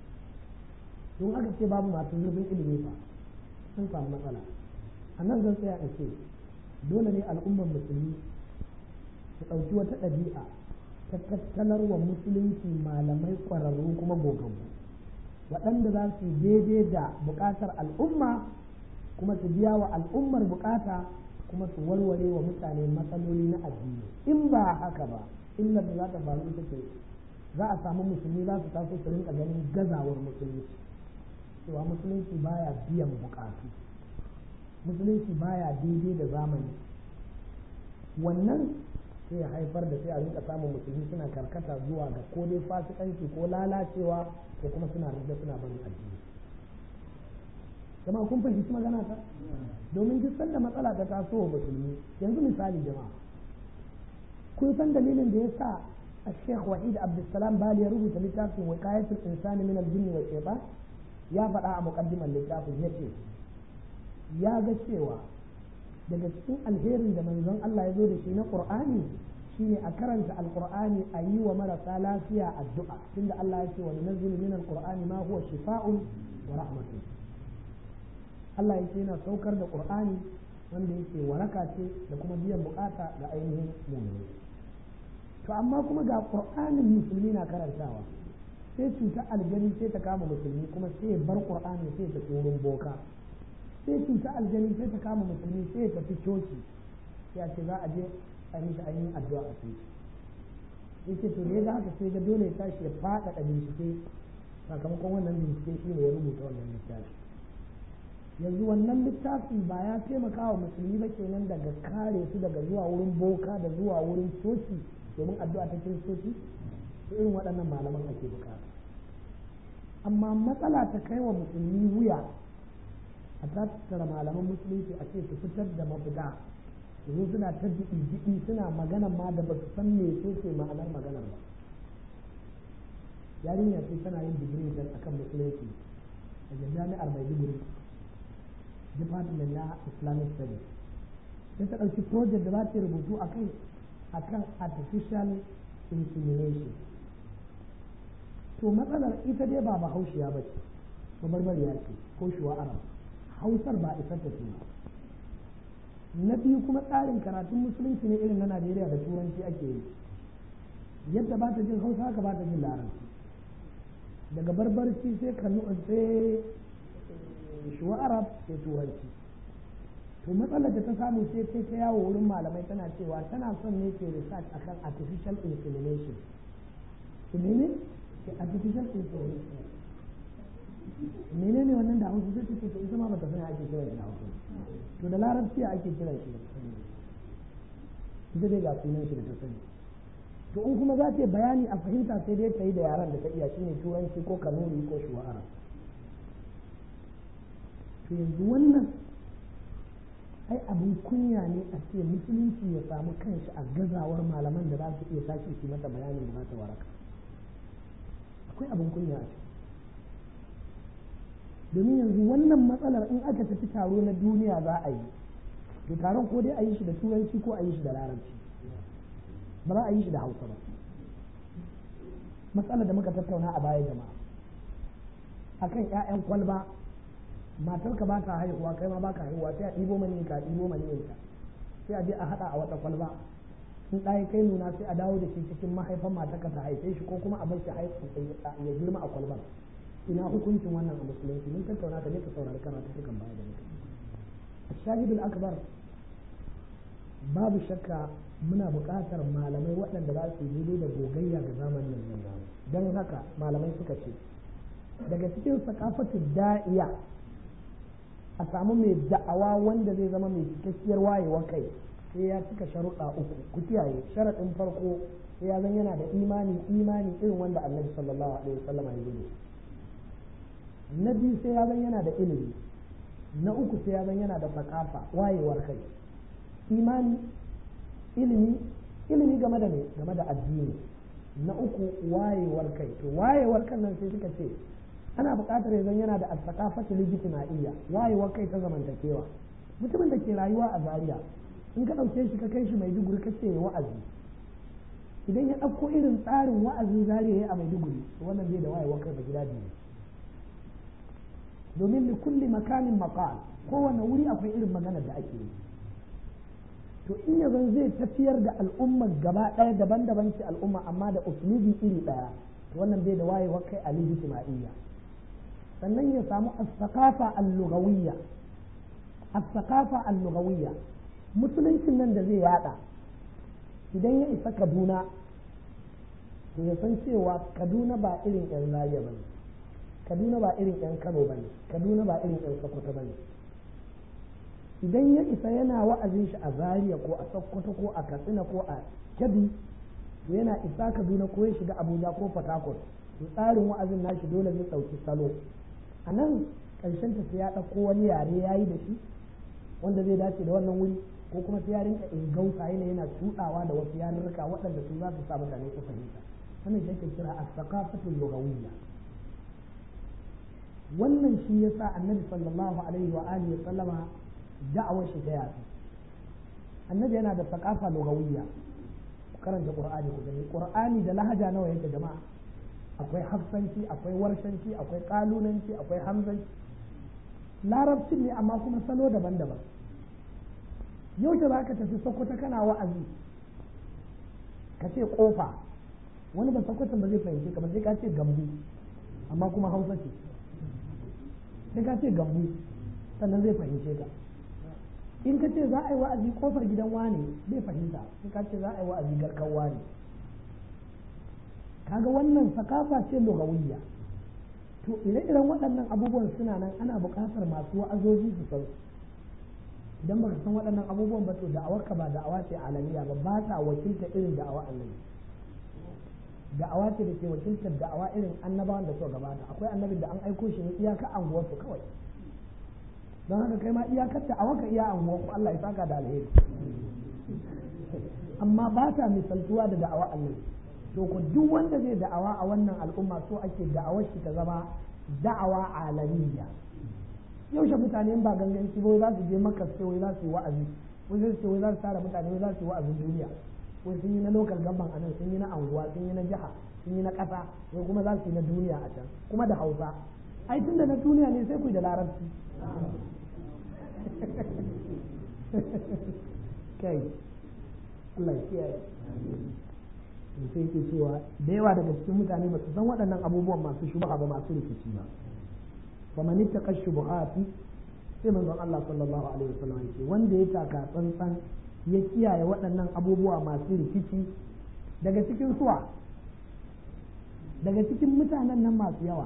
don aka ce babu masu zurfin ilimi fa sun samu matsala a nan zan tsaya in ce dole ne al'ummar musulmi su ɗauki wata ɗabi'a ta tattalarwa musulunci malamai ƙwararru kuma gogaggu waɗanda za su daidai da buƙatar al'umma kuma su biya wa al'ummar buƙata kuma su warware wa mutane matsaloli na addini in ba haka ba illar da za ta faru ita ce za a samu musulmi za su taso su rinka ganin gazawar musulunci cewa musulunci baya biyan buƙatu musulunci baya daidai da zamani wannan sai ya haifar da sai a rinka samun musulmi suna karkata zuwa ga ko dai fasikanci ko lalacewa ko kuma suna rage suna barin addini jama'a kun fahimci magana ta domin duk sanda matsala ta taso wa musulmi yanzu misali jama'a kun san dalilin da ya sa الشيخ وحيد عبد السلام بالي يربط لتاف وقاية الإنسان من الجن والشيطان يا فدا مقدما لتاف يتي يا ga cewa daga cikin alherin da manzon Allah ya zo da shi na Qur'ani shine a karanta alqur'ani a yi wa marasa lafiya addu'a tunda Allah ya ce wa nunzilu min alqur'ani ma huwa shifaa'un wa rahmatun Allah yake yana saukar da Qur'ani wanda yake waraka ce da kuma biyan bukata ga ainihin mu'mini to amma kuma ga qur'anin musulmi na karantawa sai cuta aljani sai ta kama musulmi kuma sai bar qur'ani sai ta wurin boka sai cuta aljani sai ta kama musulmi sai ta fi coci ya ce za a je a mishi ainihin addu'a a coci yake to ne ga haka sai ga dole ya tashi ya faɗaɗa bincike sakamakon wannan bincike shi ne ya rubuta wannan littafi yanzu wannan littafi ba ya taimaka wa musulmi ba kenan daga kare su daga zuwa wurin boka da zuwa wurin coci domin addu'a ta kiristoci su irin waɗannan malaman ake bukata amma matsala ta kai wa musulmi wuya a tattara malaman musulunci a ce su fitar da mafita su zo suna ta jiɗi suna magana ma da ba su san me ce ce ma'anar maganar ba yarinya ce tana yin digiri da akan musulunci a jami'ar maiduguri department na islamic studies sai ta ɗauki project da za ta rubutu a kai akan artificial insemination to matsalar ita dai ba bahaushiya ba ce babarbariya ce ko shuwa arab hausar ba isar ta ce na biyu kuma tsarin karatun musulunci ne irin na najeriya da turanci ake yi yadda ba ta jin hausa haka ba ta jin larabci daga barbarci sai kanu sai shuwa arab sai turanci to matsalar da ta samu sai sai ta yawo wurin malamai tana cewa tana son ne ke research akan artificial insemination to mene ke artificial insemination menene wannan da hausa sai take to ita ma bata sani ake kira shi da hausa to da larabci ake kira shi ita dai ga sunan shi da ta sani to in kuma za ta yi bayani a fahimta sai dai ta yi da yaran da ta iya shine turanci ko kanuri ko shuwa arab to yanzu wannan ai abin kunya ne a ce musulunci ya samu kanshi a gazawar malaman da za su iya tashi su mata bayanin da za ta waraka akwai abin kunya a domin yanzu wannan matsalar in aka tafi taro na duniya za a yi to taron ko dai a yi shi da turanci ko a yi shi da larabci ba za a yi shi da hausa ba matsalar da muka tattauna a baya jama'a akan 'ya'yan kwalba matar ka baka haihuwa kai ma baka haihuwa sai a ɗibo mani ka ɗibo mani ka sai a je a haɗa a wata kwalba in ɗaya kai nuna sai a dawo da shi cikin mahaifan matar ka ta haife shi ko kuma a bar shi ya girma a kwalbar ina hukuncin wannan a musulunci mun tattauna ka je ka saurari karatu cikin baya da muka shahidul akbar babu shakka muna buƙatar malamai waɗanda za su yi da gogayya ga zamanin nan don haka malamai suka ce daga cikin sakafatu da'iya a samu mai da'awa wanda zai zama mai cikakkiyar wayewa kai sai ya cika sharuɗa uku ku kiyaye sharaɗin farko sai ya zan yana da imani imani irin wanda annabi sallallahu alaihi wasallam ya yi na biyu sai ya zan yana da ilimi na uku sai ya zan yana da sakafa wayewar kai imani ilimi ilimi game da me game da addini na uku wayewar kai to wayewar kan nan sai suka ce ana buƙatar yanzu yana da asakafatu lijtima'iyya wayewar kai ta zamantakewa mutumin da ke rayuwa a Zaria in ka ɗauke shi ka kai shi Maiduguri ka ce wa'azi idan ya ɗauko irin tsarin wa'azin Zaria ya a Maiduguri to wannan zai da wayewar kai ba gida biyu domin li kulli makamin maqal kowane wuri akwai irin maganar da ake yi to in yanzu zai tafiyar da al'ummar gaba ɗaya daban-daban ce al'umma amma da uslubi iri ɗaya to wannan bai da wayewar kai a lijtima'iyya sannan ya samu as-saqafa al-lughawiyya as-saqafa al-lughawiyya musuluncin nan da zai yada idan ya isa Kaduna to ya san cewa Kaduna ba irin yan Zaria bane Kaduna ba irin yan Kano bane Kaduna ba irin yan Sokoto bane idan ya isa yana wa'azin shi a zaria ko a sokoto ko a katsina ko a kebbi to yana isa kaduna ko ya shiga abuja ko port harcourt to tsarin wa'azin nashi dole zai ɗauki salo a nan ƙarshen ta sai ya ɗauko wani yare ya yi da shi wanda zai dace da wannan wuri ko kuma sai ya rinka ingausa yana yana tuɗawa da wasu yarurruka waɗanda su za su sa mutane su fahimta wannan shi ake kira as-saqafatul lughawiyya wannan shi yasa annabi sallallahu alaihi wa alihi wa sallama da'awar shi ta yafi annabi yana da saqafa lughawiyya ku karanta qur'ani ku gani qur'ani da lahaja nawa yake jama'a akwai hafsanci akwai warshanci akwai kalunanci akwai hamzanci larabcin ne amma kuma salo daban-daban yau da za ka tafi sokoto kana wa'azi ka ce kofa wani ba sokoton ba zai fahimci ka ba sai ka ce gambu amma kuma hausa ce sai ka ce gambu sannan zai fahimce ka in ka ce za a yi wa'azi kofar gidan wane bai fahimta sai ka ce za a yi wa'azi garkan wane kaga wannan sakafa ce lugawiyya to ire-iren waɗannan abubuwan suna nan ana buƙatar masu wa'azoji su san idan baka san waɗannan abubuwan ba to da'awarka ba da'awa ce alamiya ba ba ta wakilta irin da'awa annabi da'awa ce da ke wakiltar da'awa irin annabawan da suka gabata akwai annabin da an aiko shi ne iyaka anguwarsu kawai don haka kai ma iyakar ta awaka iya anguwarku Allah ya saka da alheri amma ba ta misaltuwa da da'awa annabi to ku duk wanda zai da'awa a wannan al'umma so ake da'awar shi ta zama da'awa alamiya yaushe mutane ba ganganci ba za su je maka sai wai za su yi wa'azi wai zai ce wai za su tara mutane wai za su yi wa'azin duniya wai sun yi na lokal gaban a nan sun yi na anguwa sun yi na jiha sun yi na ƙasa wai kuma za su yi na duniya a can kuma da hausa ai tun da na duniya ne sai ku yi da larabci kai Allah ya kiyaye sai ke cewa da yawa daga cikin mutane ba su san waɗannan abubuwan masu shubha ba masu rikici ba fa man ittaqa shubuhati sai manzon Allah sallallahu alaihi wasallam yake wanda ya taka tsantsan ya kiyaye waɗannan abubuwa masu rikici daga cikin suwa daga cikin mutanen nan masu yawa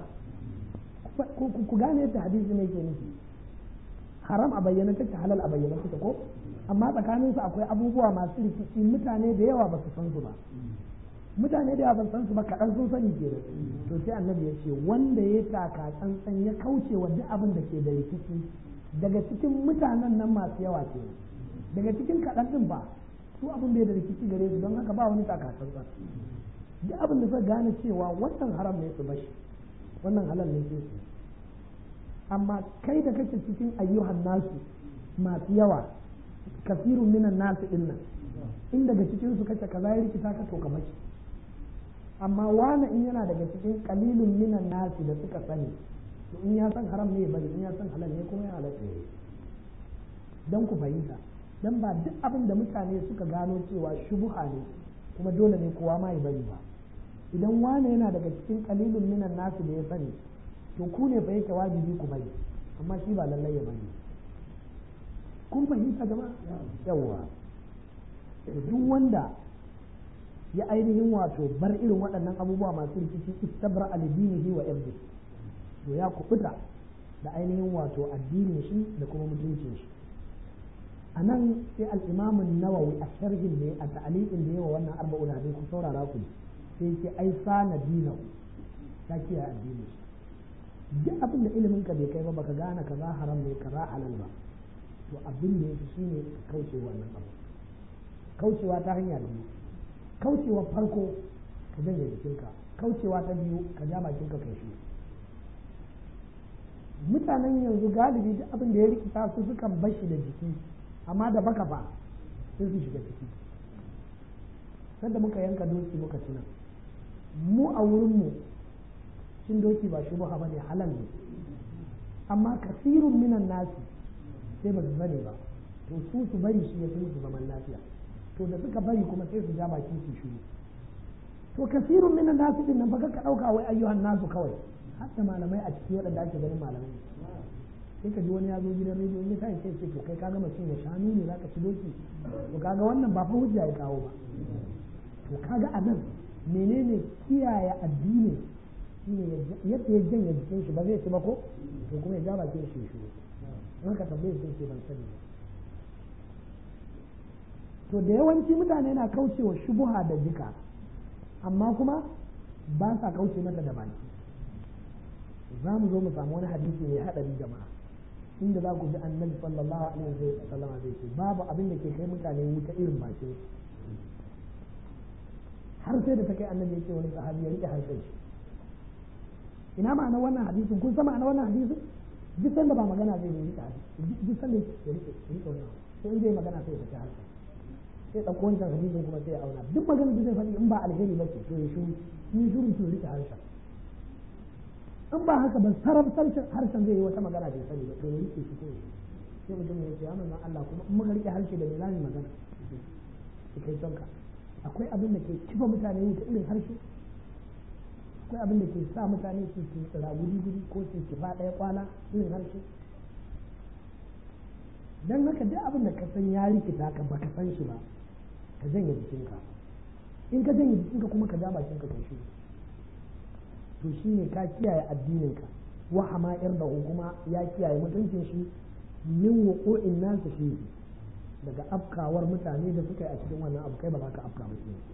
ku gane yadda hadisi ne ke nufi haram a bayyana take halal a bayyana take ko amma tsakaninsu akwai abubuwa masu rikici mutane da yawa ba su san su ba mutane da yawa ban san su ba kaɗan sun sani ke da to sai annabi ya ce wanda ya taka tsantsan ya kauce wa duk abin da ke da rikici daga cikin mutanen nan masu yawa ke daga cikin kaɗan ɗin ba su abin bai da rikici gare su don haka ba wani taka tsantsan duk abin da suka gane cewa wannan haram ne su bashi wannan halal ne sai su amma kai da kake cikin ayyuhan nasu masu yawa kasirun minan nasu din nan in daga cikin su kace kaza ya rikita ka to ka bashi amma wani in yana daga cikin kalilun minan nasi da suka sani to in ya san haram ne ya bari in ya san halal ne kuma ya halatta ya dan ku fahimta dan ba duk abin da mutane suka gano cewa shubuha ne kuma dole ne kowa ma ya bari ba idan wani yana daga cikin kalilun minan nasu da ya sani to ku ne fa yake wajibi ku bari amma shi ba lallai ya bari kun fahimta jama'a yawwa duk wanda ya ainihin wato bar irin waɗannan abubuwa masu rikici istabra alidinihi wa irdi to ya kubuta da ainihin wato addinin shi da kuma mutuncin shi a nan sai al'imamin nawawi a sharhin ne a ta'aliƙin da yawa wannan arba'un hadin ku saurara ku sai ce ai sana dinahu ta kiyaye addinin shi duk abin da ilimin ka bai kai ba baka gane kaza haram ne kaza halal ba to abin da yake shine kauce wannan abu kaucewa ta hanya da biyu kaucewa farko ka janye jikinka kaucewa ta biyu ka ja bakinka kai shi mutanen yanzu galibi duk abin da ya rikita su sukan bashi da jiki amma da baka ba sai su shiga ciki sanda muka yanka doki muka tuna mu a wurinmu cin doki ba shubha ba ne halal ne amma kasirun minan nasi sai ba su sani ba to su su bari shi ya fi musu zaman lafiya to da suka bari kuma sai su ja baki su shiru to kasirun minan nasi din nan baka ka dauka wai ayyuhan nasu kawai hatta malamai a ciki waɗanda ake ganin malamai sai ka ji wani ya zo gidan rediyo ya tashi sai ce to kai kaga mutum ya shanu ne zaka ci doki to kaga wannan ba fa hujja ya kawo ba to kaga a nan menene kiyaye addini shine yadda ya janye jikin shi ba zai ci ba ko to kuma ya ja bakin shi shiru in ka tambaye sai ce ban sani ba to da yawanci mutane na kaucewa shubuha da jika amma kuma ba sa kauce mata da baki za mu zo mu samu wani hadisi mai haɗari jama'a inda za ku ji annabi sallallahu alaihi wa sallam zai ce babu abin da ke kai mutane wuta irin bakin har sai da ta kai annabi ya ce wani sahabi ya rike harshen shi ina ma'ana wannan hadisin kun san ma'ana wannan hadisin duk sanda ba magana zai yi rike hadisi duk sanda ya rike rike wannan sai in zai magana sai ya saki harshen sai ɗauko wancan hadisin kuma sai ya auna duk magana da zai faɗi in ba alheri ba ce to ya shuru in shuru to rike harshen in ba haka ba sarraf harshen zai yi wata magana bai sani ba to ya rike shi ko sai mutum ya ce ya manzon Allah kuma in muka rike harshe da me za mu magana ki kai tonka akwai abin da ke kifa mutane wuta irin harshe akwai abin da ke sa mutane su su tsira gudi gudi ko su kifa ɗaya kwana irin harshe dan haka duk abin da ka san ya rikita ka baka san shi ba ka janye jikinka in ka janye jikinka kuma ka ja bakinka ka shi to shi ne ka kiyaye addininka wa hama'ir da kuma ya kiyaye mutuncin shi min wuqu'in nasu shi daga afkawar mutane da suka yi a cikin wannan abu kai ba za ka afka ba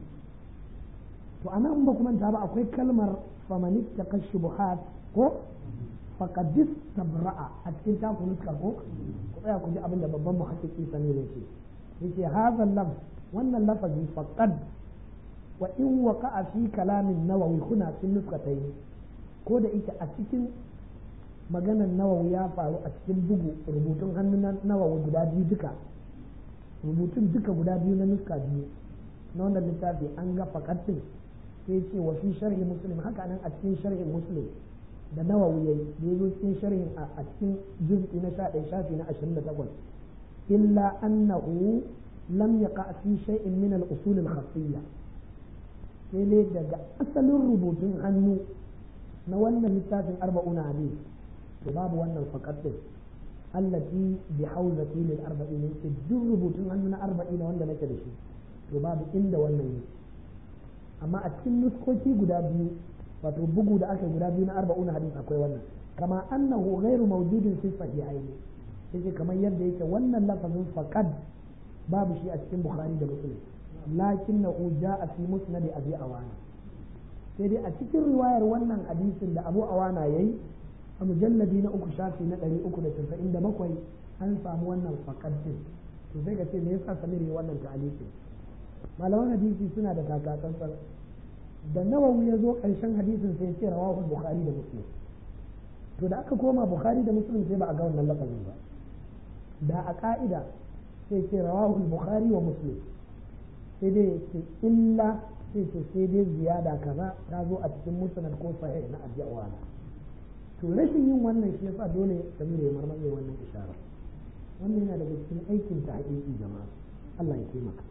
to ana in ba kuma ta ba akwai kalmar famanit ta kashubuhat ko faqadis tabra'a a cikin taku nuska ko ku tsaya ku ji abin da babban muhakkiki sani ne ce yace hadha lafz wannan lafazi faqad wa in waqa'a fi kalamin nawawi kuna sun nuskatayn ko da ita a cikin maganar nawawi ya faru a cikin bugu rubutun hannun nawawi guda biyu duka rubutun duka guda biyu na nuska biyu na wannan littafi an ga fakatin sai ce wa fi sharhi muslim haka nan a cikin sharhin muslim da nawawi yayi da yazo cikin sharhin a cikin juz'i na 11 shafi na 28 illa annahu lam yaqa fi shay'in min al-usul al-khassiyya sai dai daga asalin rubutun hannu na wannan littafin arba'una hadith to babu wannan fakatin allati bi hawzati lil arba'in yake duk rubutun hannu na arba'in wanda nake da shi to babu inda wannan yake amma a cikin nuskoki guda biyu wato bugu da aka guda biyu na arba'un hadis akwai wannan kama annahu ghairu mawjudin fi sahihain yake kamar yadda yake wannan lafazin faqad babu shi a cikin bukhari da muslim lakinnahu ja'a fi musnad abi awana sai dai a cikin riwayar wannan hadisin da abu awana yayi a mujalladi na uku shafi na ɗari uku da casa'in da bakwai an samu wannan fakadin to sai ka ce me yasa samir ya wannan ta'alikin malaman hadisi suna da takatsantsan da nawawi ya zo ƙarshen hadisin sai ce rawahu bukhari da muslim to da aka koma bukhari da muslim sai ba a ga wannan lafazin ba da a ka'ida sai ce rawahu bukhari wa muslim sai dai ce illa sai ce sai dai ziyada kaza ta zo a cikin musnad ko sahih na ajiyawana to rashin yin wannan shi yasa dole samir ya marmaye wannan isharar wannan yana daga cikin aikin ta haƙiƙi jama'a Allah ya taimaka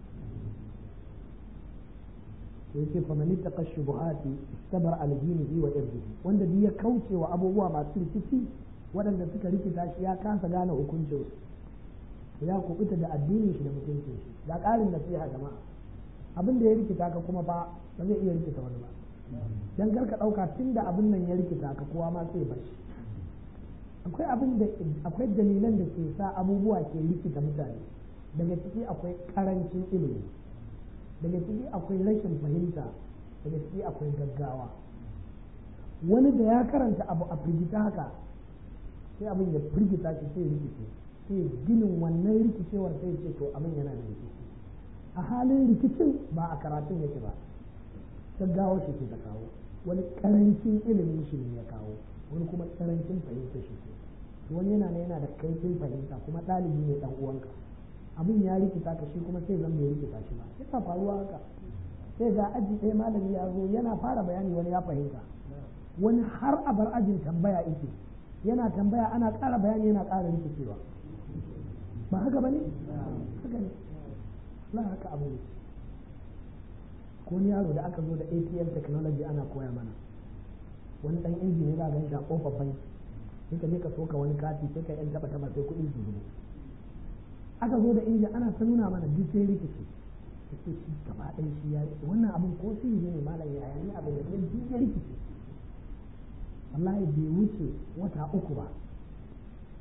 yace fa man ittaqa shubuhati istabar al dinihi wa irdihi wanda duk ya kauce wa abubuwa masu rikici waɗanda suka rikita shi ya kasa gane hukuncin su ya kubuta da addinin shi da mutuncin shi da ƙarin nasiha jama'a abin da ya rikita ka kuma ba ba zai iya rikita wani ba dan kar ka ɗauka tun da abin nan ya rikita ka kowa ma sai bashi akwai abin da akwai dalilan da ke sa abubuwa ke rikita mutane daga ciki akwai karancin ilimi daga ciki akwai rashin fahimta daga ciki akwai gaggawa wani da ya karanta abu a firgita haka sai abin ya firgita shi sai rikice sai ginin wannan rikicewar sai ce to abin yana da rikici a halin rikicin ba a karatun yake ba gaggawa shi ke ta kawo wani karancin ilimin shi ne ya kawo wani kuma karancin fahimta shi ke wani yana yana da kaifin fahimta kuma ɗalibi ne ɗan uwanka abin ya rikita ka shi kuma sai zan bai rikita shi ba yana faruwa haka sai ga aji ɗaya malami ya zo yana fara bayani wani ya fahimta wani har a bar ajin tambaya ike yana tambaya ana ƙara bayani yana ƙara rikicewa ba haka ba ne haka ne la haka abu ne ko wani yaro da aka zo da atm technology ana koya mana wani dan injini za a gan shi a kofar banki sai ka je ka soka wani kati sai ka yan taba taba sai kuɗi su zubo aka zo da injin ana ta nuna mana duk sai rikici sai shi gaba ɗaya shi ya rikici wannan abin ko sai ne malam ya yi abin da duk ya rikici wallahi bai wuce wata uku ba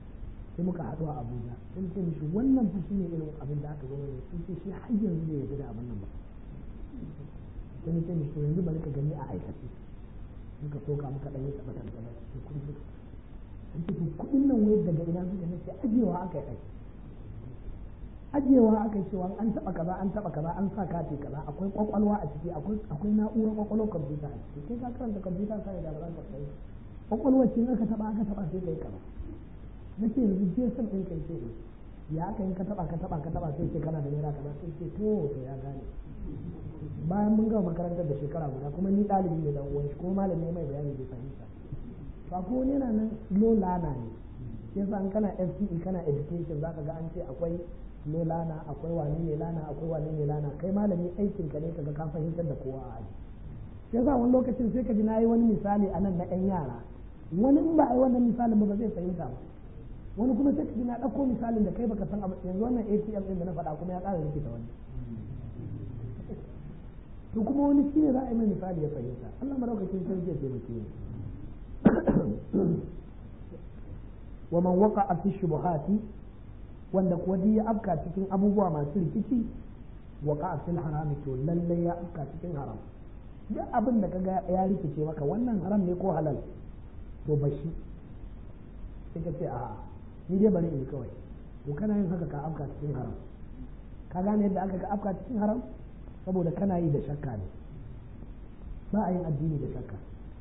sai muka haɗu a abuja sai ce mishi wannan fa shine irin abin da aka zo ne sun ce shi har yanzu bai yarda da abin nan ba sai ni ce mishi to yanzu bari ka gani a aikace muka soka muka ɗan yi taɓa taɓa taɓa sai kuɗi suka sun ce kuɗin nan wai daga ina suka ne sai ajiyewa aka yi aiki ajiyewa aka yi cewa an taɓa kaza an taɓa kaza an sa kati kaza akwai kwakwalwa a ciki akwai na'urar kwakwalwar kwamfuta a ciki kai ka karanta kwamfuta sai da ba za ka kai kwakwalwar cin aka taɓa aka taɓa sai kai kaza na ce yanzu je san ɗin kai ce ya aka yi ka taɓa ka taɓa ka taɓa sai ce kana da naira kaza sai ce to to ya gane bayan mun gama makarantar da shekara guda kuma ni ɗalibi ne dan uwan shi ko malami mai bayani bai fahimta to akwai wani yana nan low lana ne yasa an kana FCE kana education zaka ga an ce akwai low lana akwai wane ne lana akwai wane ne lana kai malami aikin ka ne kaga ka fahimtar da kowa a aji yasa wani lokacin sai ka ji nayi wani misali a nan na ɗan yara wani in ba a yi wannan misalin ba ba zai fahimta ba wani kuma sai ka ji na ɗauko misalin da kai baka san abu yanzu wannan ATM ɗin da na faɗa kuma ya ƙara rikita wani to kuma wani shi ne za a yi mai misali ya fahimta Allah maraukakin sarki ya taimake ni wa man waqa'a fi shubuhati wanda kuwa duk ya afka cikin abubuwa masu rikici waqa'a fil harami to lalle ya afka cikin haram duk abin da kaga ya rikice maka wannan haram ne ko halal to bashi sai ka ce a ni dai bari in kawai to kana yin haka ka afka cikin haram ka gane yadda aka ga afka cikin haram saboda kana yi da shakka ne ba a yin addini da shakka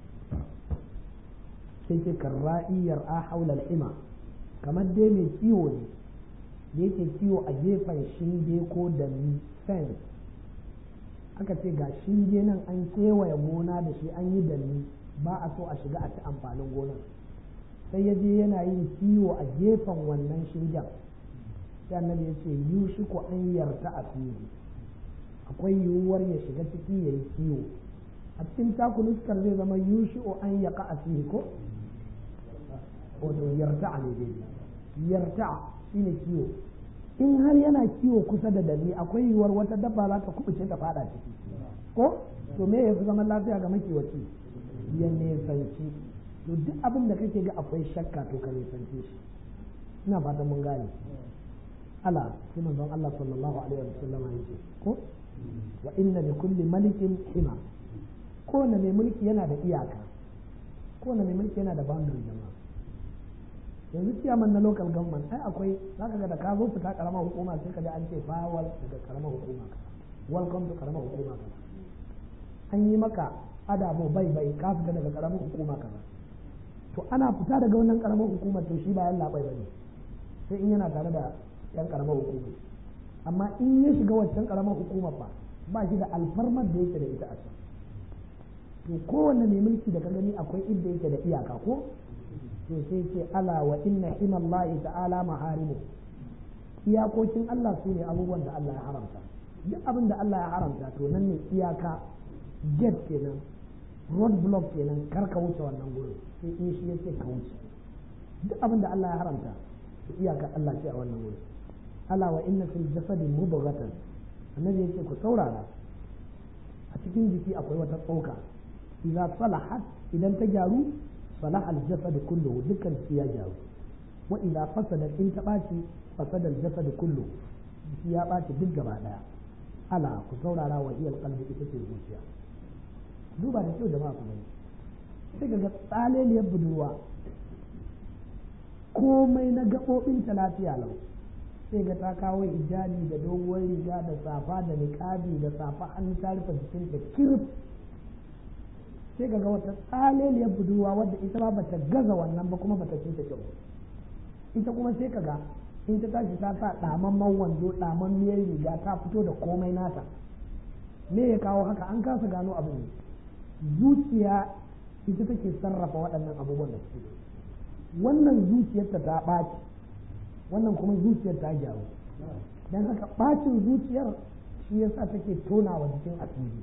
sai ce karra'iyar a haula al'ima kamar dai mai kiwo ne da yake kiwo a gefen shinge ko da fence aka ce ga shinge nan an kewaye gona da shi an yi danni ba a so a shiga a ci amfanin gonar sai ya je yana yin kiwo a gefen wannan shingen sai annabi ya ce yushi ko an yarta a fili akwai yiwuwar ya shiga ciki ya yi kiwo a cikin takuluskar zai zama yushi o an yaka a fili ko wato yarta ne dai yarta shine kiwo in har yana kiwo kusa da dani akwai yiwuwar wata dabba za ta kubuce ta fada ciki ko to me ya fi zaman lafiya ga makiwaci ya nesanci to duk abin da kake ga akwai shakka to ka nesanci shi ina fatan mun gane ala sai manzon Allah sallallahu alaihi wa sallam ya ce ko wa inna li kulli malikin hima kowane mai mulki yana da iyaka kowane mai mulki yana da boundary jama'a yanzu ciyaman na local government ai akwai zaka ga da ka zo fita karamar hukuma sai ka ji an ce fawal daga karamar hukuma ka welcome to karamar hukuma ka an yi maka adabo bai bai ka fita daga karamar hukuma ka to ana fita daga wannan karamar hukuma to shi ba yan labai bane sai in yana tare da yan karamar hukuma amma in ya shiga waccan karamar hukumar ba ba shi da alfarmar da yake da ita a can to kowanne mai mulki da ka gani akwai inda yake da iyaka ko to sai ce ala wa inna himallahi ta'ala maharimu iyakokin Allah su ne abubuwan da Allah ya haramta duk abin da Allah ya haramta to nan ne iyaka gate kenan road block kenan kar ka wuce wannan gurin sai in shi yace ka wuce duk abin da Allah ya haramta to iyaka Allah ce a wannan gurin ala wa inna fil jasadi mudghatan annabi yace ku saurara a cikin jiki akwai wata tsoka idza salahat idan ta gyaru صلاح الجسد كله دكان يا جاو وإذا فسد إن تباشي فسد الجسد كله يا باشي دك gaba daya ala ku saurara wa iyal qalbi ita ce zuciya duba da kyau jama'a ku gani sai ga tsaleliyar budurwa komai na gaɓoɓin ta lafiya lau sai ga ta kawo hijabi da doguwar riga da safa da niƙabi da safa hannu ta rufe jikinta kirif sai ga wata tsaleliyar budurwa wadda ita ma bata gaza wannan ba kuma bata cinta kyau ita kuma sai ka ga in ta tashi ta sa ɗamamman wando ɗamammiyar riga ta fito da komai nata me ya kawo haka an kasa gano abin zuciya ita take sarrafa waɗannan abubuwan da suke wannan zuciyarta ta ɓaci wannan kuma zuciyar ta gyaru don haka ɓacin zuciyar shi yasa take tonawa jikin asiri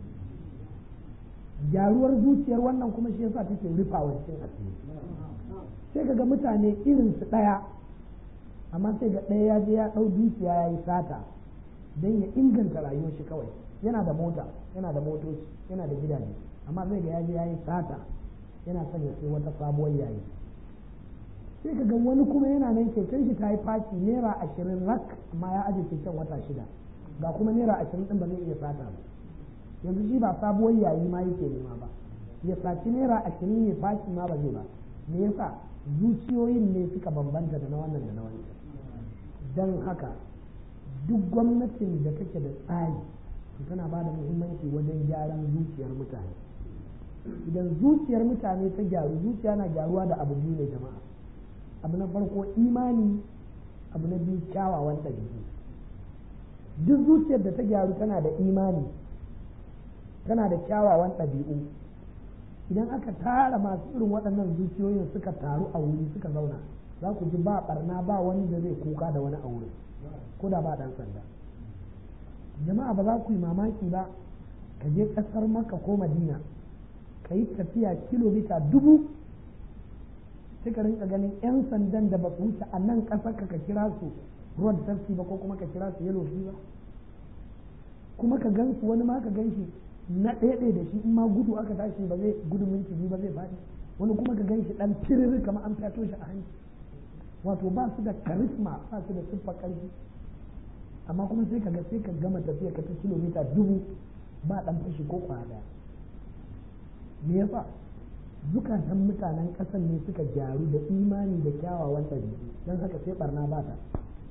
gyaruwar zuciyar wannan kuma shi yasa take rufawa cikin asiri sai kaga mutane irin su ɗaya amma sai ga ɗaya ya je ya ɗau dukiya ya yi sata don ya inganta rayuwar shi kawai yana da mota yana da motoci yana da gidaje amma zai ga ya je ya yi sata yana son ya sai wata sabuwar yayi sai ka ga wani kuma yana nan keken shi ta yi faci naira ashirin rak amma ya aje keken wata shida ga kuma naira ashirin din ba zai iya sata ba yanzu shi ba sabuwar yayi ma yake nema ba ya saci naira ashirin ya faci ma ba zai ba me yasa zuciyoyin ne suka bambanta da na wannan da na wancan don haka duk gwamnatin da take da tsari tana ba da muhimmanci wajen gyaran zuciyar mutane idan zuciyar mutane ta gyaru zuciya na gyaruwa da abu biyu ne jama'a abu na farko imani abu na biyu kyawawan ɗabi'u duk zuciyar da ta gyaru tana da imani tana da kyawawan ɗabi'u idan aka tara masu irin waɗannan zuciyoyin suka taru a wuri suka zauna za ku ji ba ɓarna ba wani da zai kuka da wani a wurin ko da ba ɗan sanda jama'a ba za ku yi mamaki ba ka je ƙasar maka ko madina ka yi tafiya kilomita dubu sai ka rinka ganin 'yan sandan da ba su wuce a nan ƙasar ka kira su road safety ba ko kuma ka kira su yellow ba kuma ka gan su wani ma ka gan shi na ɗaya da shi in ma gudu aka tashi ba zai gudu minti biyu ba zai faɗi wani kuma ka gan shi ɗan tiriri kamar an fyato shi a hanci wato ba su da karisma ba su da siffa ƙarfi amma kuma sai ka ga sai ka gama tafiya ka ta kilomita dubu ba ɗan fashi ko kwaya me yasa zukatan mutanen ƙasar ne suka gyaru da imani da kyawawan ɗabi'u don haka sai barna ba ta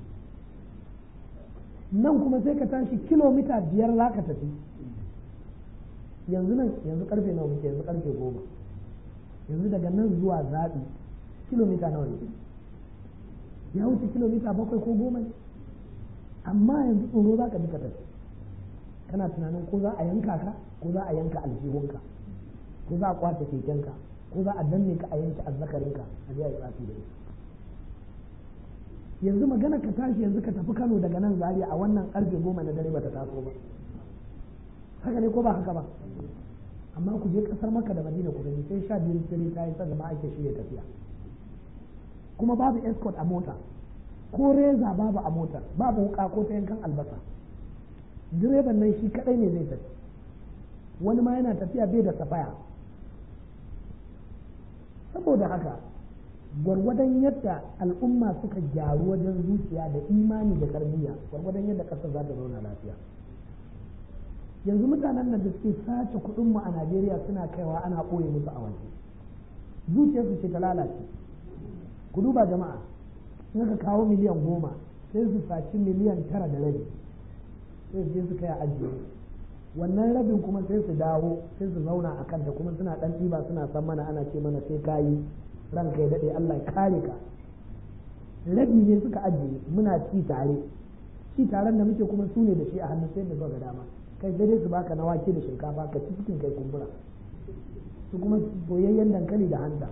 nan kuma sai ka tashi kilomita biyar za ka tafi yanzu nan yanzu karfe nawa muke yanzu karfe goma yanzu daga nan zuwa zaɓi kilomita nawa ne ya wuce kilomita bakwai ko goma ne amma yanzu tsoro za ka bi ka tafi kana tunanin ko za a yanka ka ko za a yanka aljihunka ko za a kwace kekenka ko za a danne ka a yanke azzakarinka a je a yi tsafi da ita yanzu magana ka tashi yanzu ka tafi Kano daga nan Zaria a wannan karfe goma na dare bata taso ba haka ne ko ba haka ba amma ku je kasar Makka da Madina ku gani sai sha biyu dare ta yi sannan ake shirya tafiya kuma babu escort a mota ko reza babu a mota babu wuka ko ta yankan albasa direban nan shi kadai ne zai tafi wani ma yana tafiya bai da safaya saboda haka gwargwadon yadda al'umma suka gyaru wajen zuciya da imani da tarbiyya gwargwadon yadda ƙasar za ta zauna lafiya yanzu mutanen nan da suke sace kuɗin mu a Najeriya suna kaiwa ana ɓoye musu a waje zuciyarsu ce ta lalace ku duba jama'a in ka kawo miliyan goma sai su saci miliyan tara da rabi sai su je su kai a ajiye wannan rabin kuma sai su dawo sai su zauna a kanta kuma suna ɗan ɗiba suna san mana ana ce mana sai kayi ranka ya daɗe Allah ya kare ka rabi ne suka ajiye muna ci tare ci taren da muke kuma su ne da shi a hannun sai da ga dama kai dai su baka na wake da shinkafa ka ci cikin kai kumbura su kuma soyayyen dankali da hanta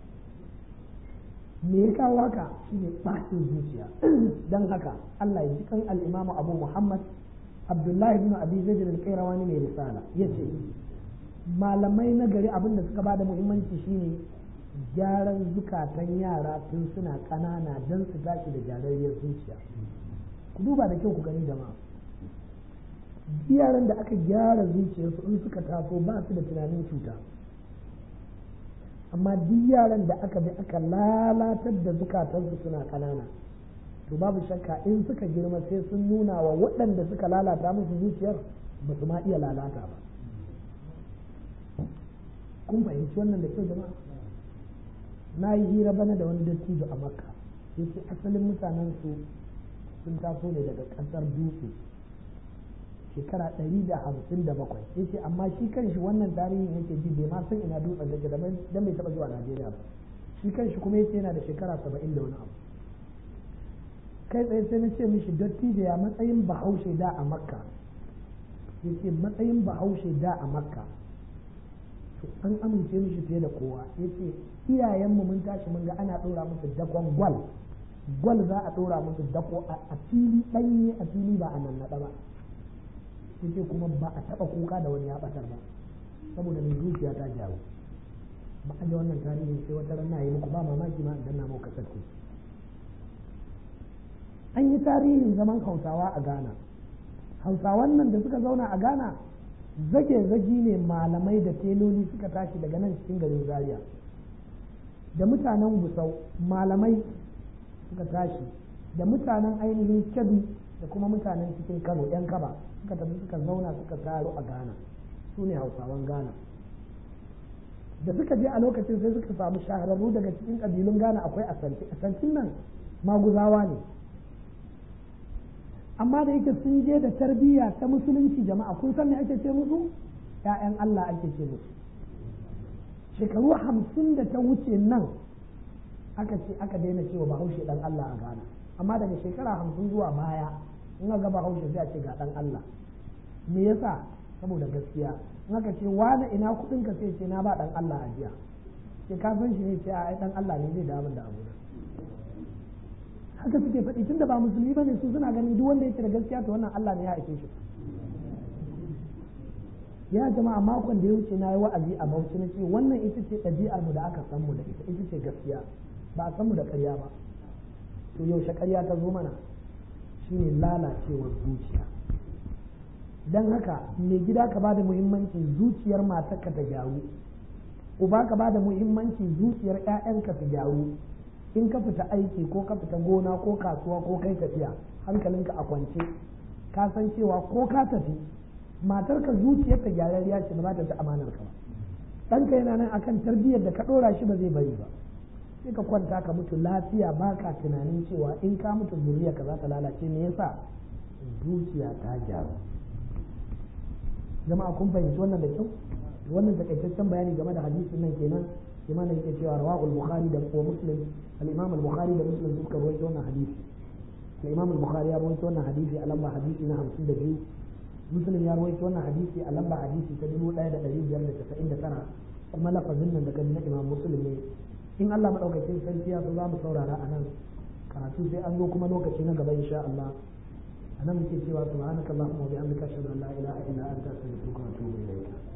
me ya kawo haka shine ɓacin zuciya don haka Allah ya ji kan al-Imam Abu Muhammad Abdullahi ibn Abi Zaid al-Qayrawani mai risala yace malamai na gari abin da suka bada muhimmanci shine gyaran zukatan yara tun suna ƙanana don su tashi da gyararriyar zuciya ku duba da kyau ku gani jama'a yaran da aka gyara zuciyarsu in suka taso ba su da tunanin cuta amma duk yaran da aka bi aka lalatar da zukatansu suna ƙanana to babu shakka in suka girma sai sun nuna wa waɗanda suka lalata musu zuciyar ba su ma iya lalata ba kun fahimci wannan da kyau jama'a na yi hira bana da wani dattijo a makka ya ce asalin mutanen su sun taso ne daga ƙasar dutse shekara ɗari da hamsin da bakwai ya ce amma shi kanshi wannan tarihin yake ji bai ma san ina dutsen da ke dan bai taɓa zuwa najeriya ba shi kanshi kuma ya ce yana da shekara saba'in da wani abu kai tsaye sai na ce mishi dattijo ya matsayin bahaushe da a makka ya ce matsayin bahaushe da a makka to an amince mishi fiye da kowa ya ce iyayenmu mun tashi mun ga ana ɗora musu dakon gwal gwal za a ɗora musu dako a fili ɗanye a fili ba a nan naɗa ba ya ce kuma ba a taɓa kuka da wani ya ɓatar ba saboda mai zuciya ta jawo ba a wannan tarihin sai wata ran na yi muku ba mamaki ma idan na muku kasar an yi tarihin zaman hausawa a ghana hausawan nan da suka zauna a ghana zage zagi ne malamai da teloli suka tashi daga nan cikin garin zaria da mutanen gusau malamai suka tashi da mutanen ainihin kebbi da kuma mutanen cikin kano yan kaba suka tafi suka zauna suka taro a ghana su ne hausawan ghana da suka je a lokacin sai suka samu shahararru daga cikin ƙabilun ghana akwai asanti asantin nan maguzawa ne amma da yake sun je da tarbiyya ta musulunci jama'a kun san me ake ce musu ‘ya'yan Allah ake ce musu shekaru hamsin da ta wuce nan aka ce aka daina cewa bahaushe dan Allah a Ghana amma daga shekara hamsin zuwa baya in ga bahaushe sai a ce ga dan Allah me yasa saboda gaskiya in aka ce wani ina kudin ka sai ce na ba dan Allah a jiya sai ka san shi ne ce a dan Allah ne zai dawo da abu haka suke faɗi tunda ba musulmi bane su suna ganin duk wanda yake da gaskiya to wannan Allah ne ya aike shi ya jama'a makon da ya wuce na yi wa'azi a Bauchi na ce wannan ita ce ɗabi'ar mu da aka san mu da ita ita ce gaskiya ba a san mu da ƙarya ba to yaushe ƙarya ta zo mana shine lalacewar zuciya dan haka mai gida ka bada muhimmanci zuciyar matarka ta gyaru uba ka bada muhimmanci zuciyar 'ya'yanka ta gyaru in ka fita aiki ko ka fita gona ko kasuwa ko kai tafiya hankalinka a kwance ka san cewa ko ka tafi matarka zuciyarta gyararriya ce ba za ta ci amanar ka ba ɗanka yana nan akan tarbiyyar da ka ɗora shi ba zai bari ba sai ka kwanta ka mutu lafiya ba ka tunanin cewa in ka mutu zuriya ka za ta lalace me yasa zuciya ta gyaru jama'a kun fahimci wannan da kyau wannan takaitaccen bayani game da hadisin nan kenan imam yake cewa rawahul bukhari da wa muslim al-imam al-bukhari da muslim suka rawaito wannan hadisi al-imam al-bukhari ya rawaito wannan hadisi a lamba hadisi na 52 muslim ya rawaito wannan hadisi a lamba hadisi ta 1599 kuma lafazin nan daga na imam muslim ne in Allah madaukakin sarki ya so za mu saurara a nan karatu sai an zo kuma lokaci na gaba insha Allah anan muke cewa subhanakallahumma wa bihamdika ashhadu an la ilaha illa anta astaghfiruka wa atubu ilayk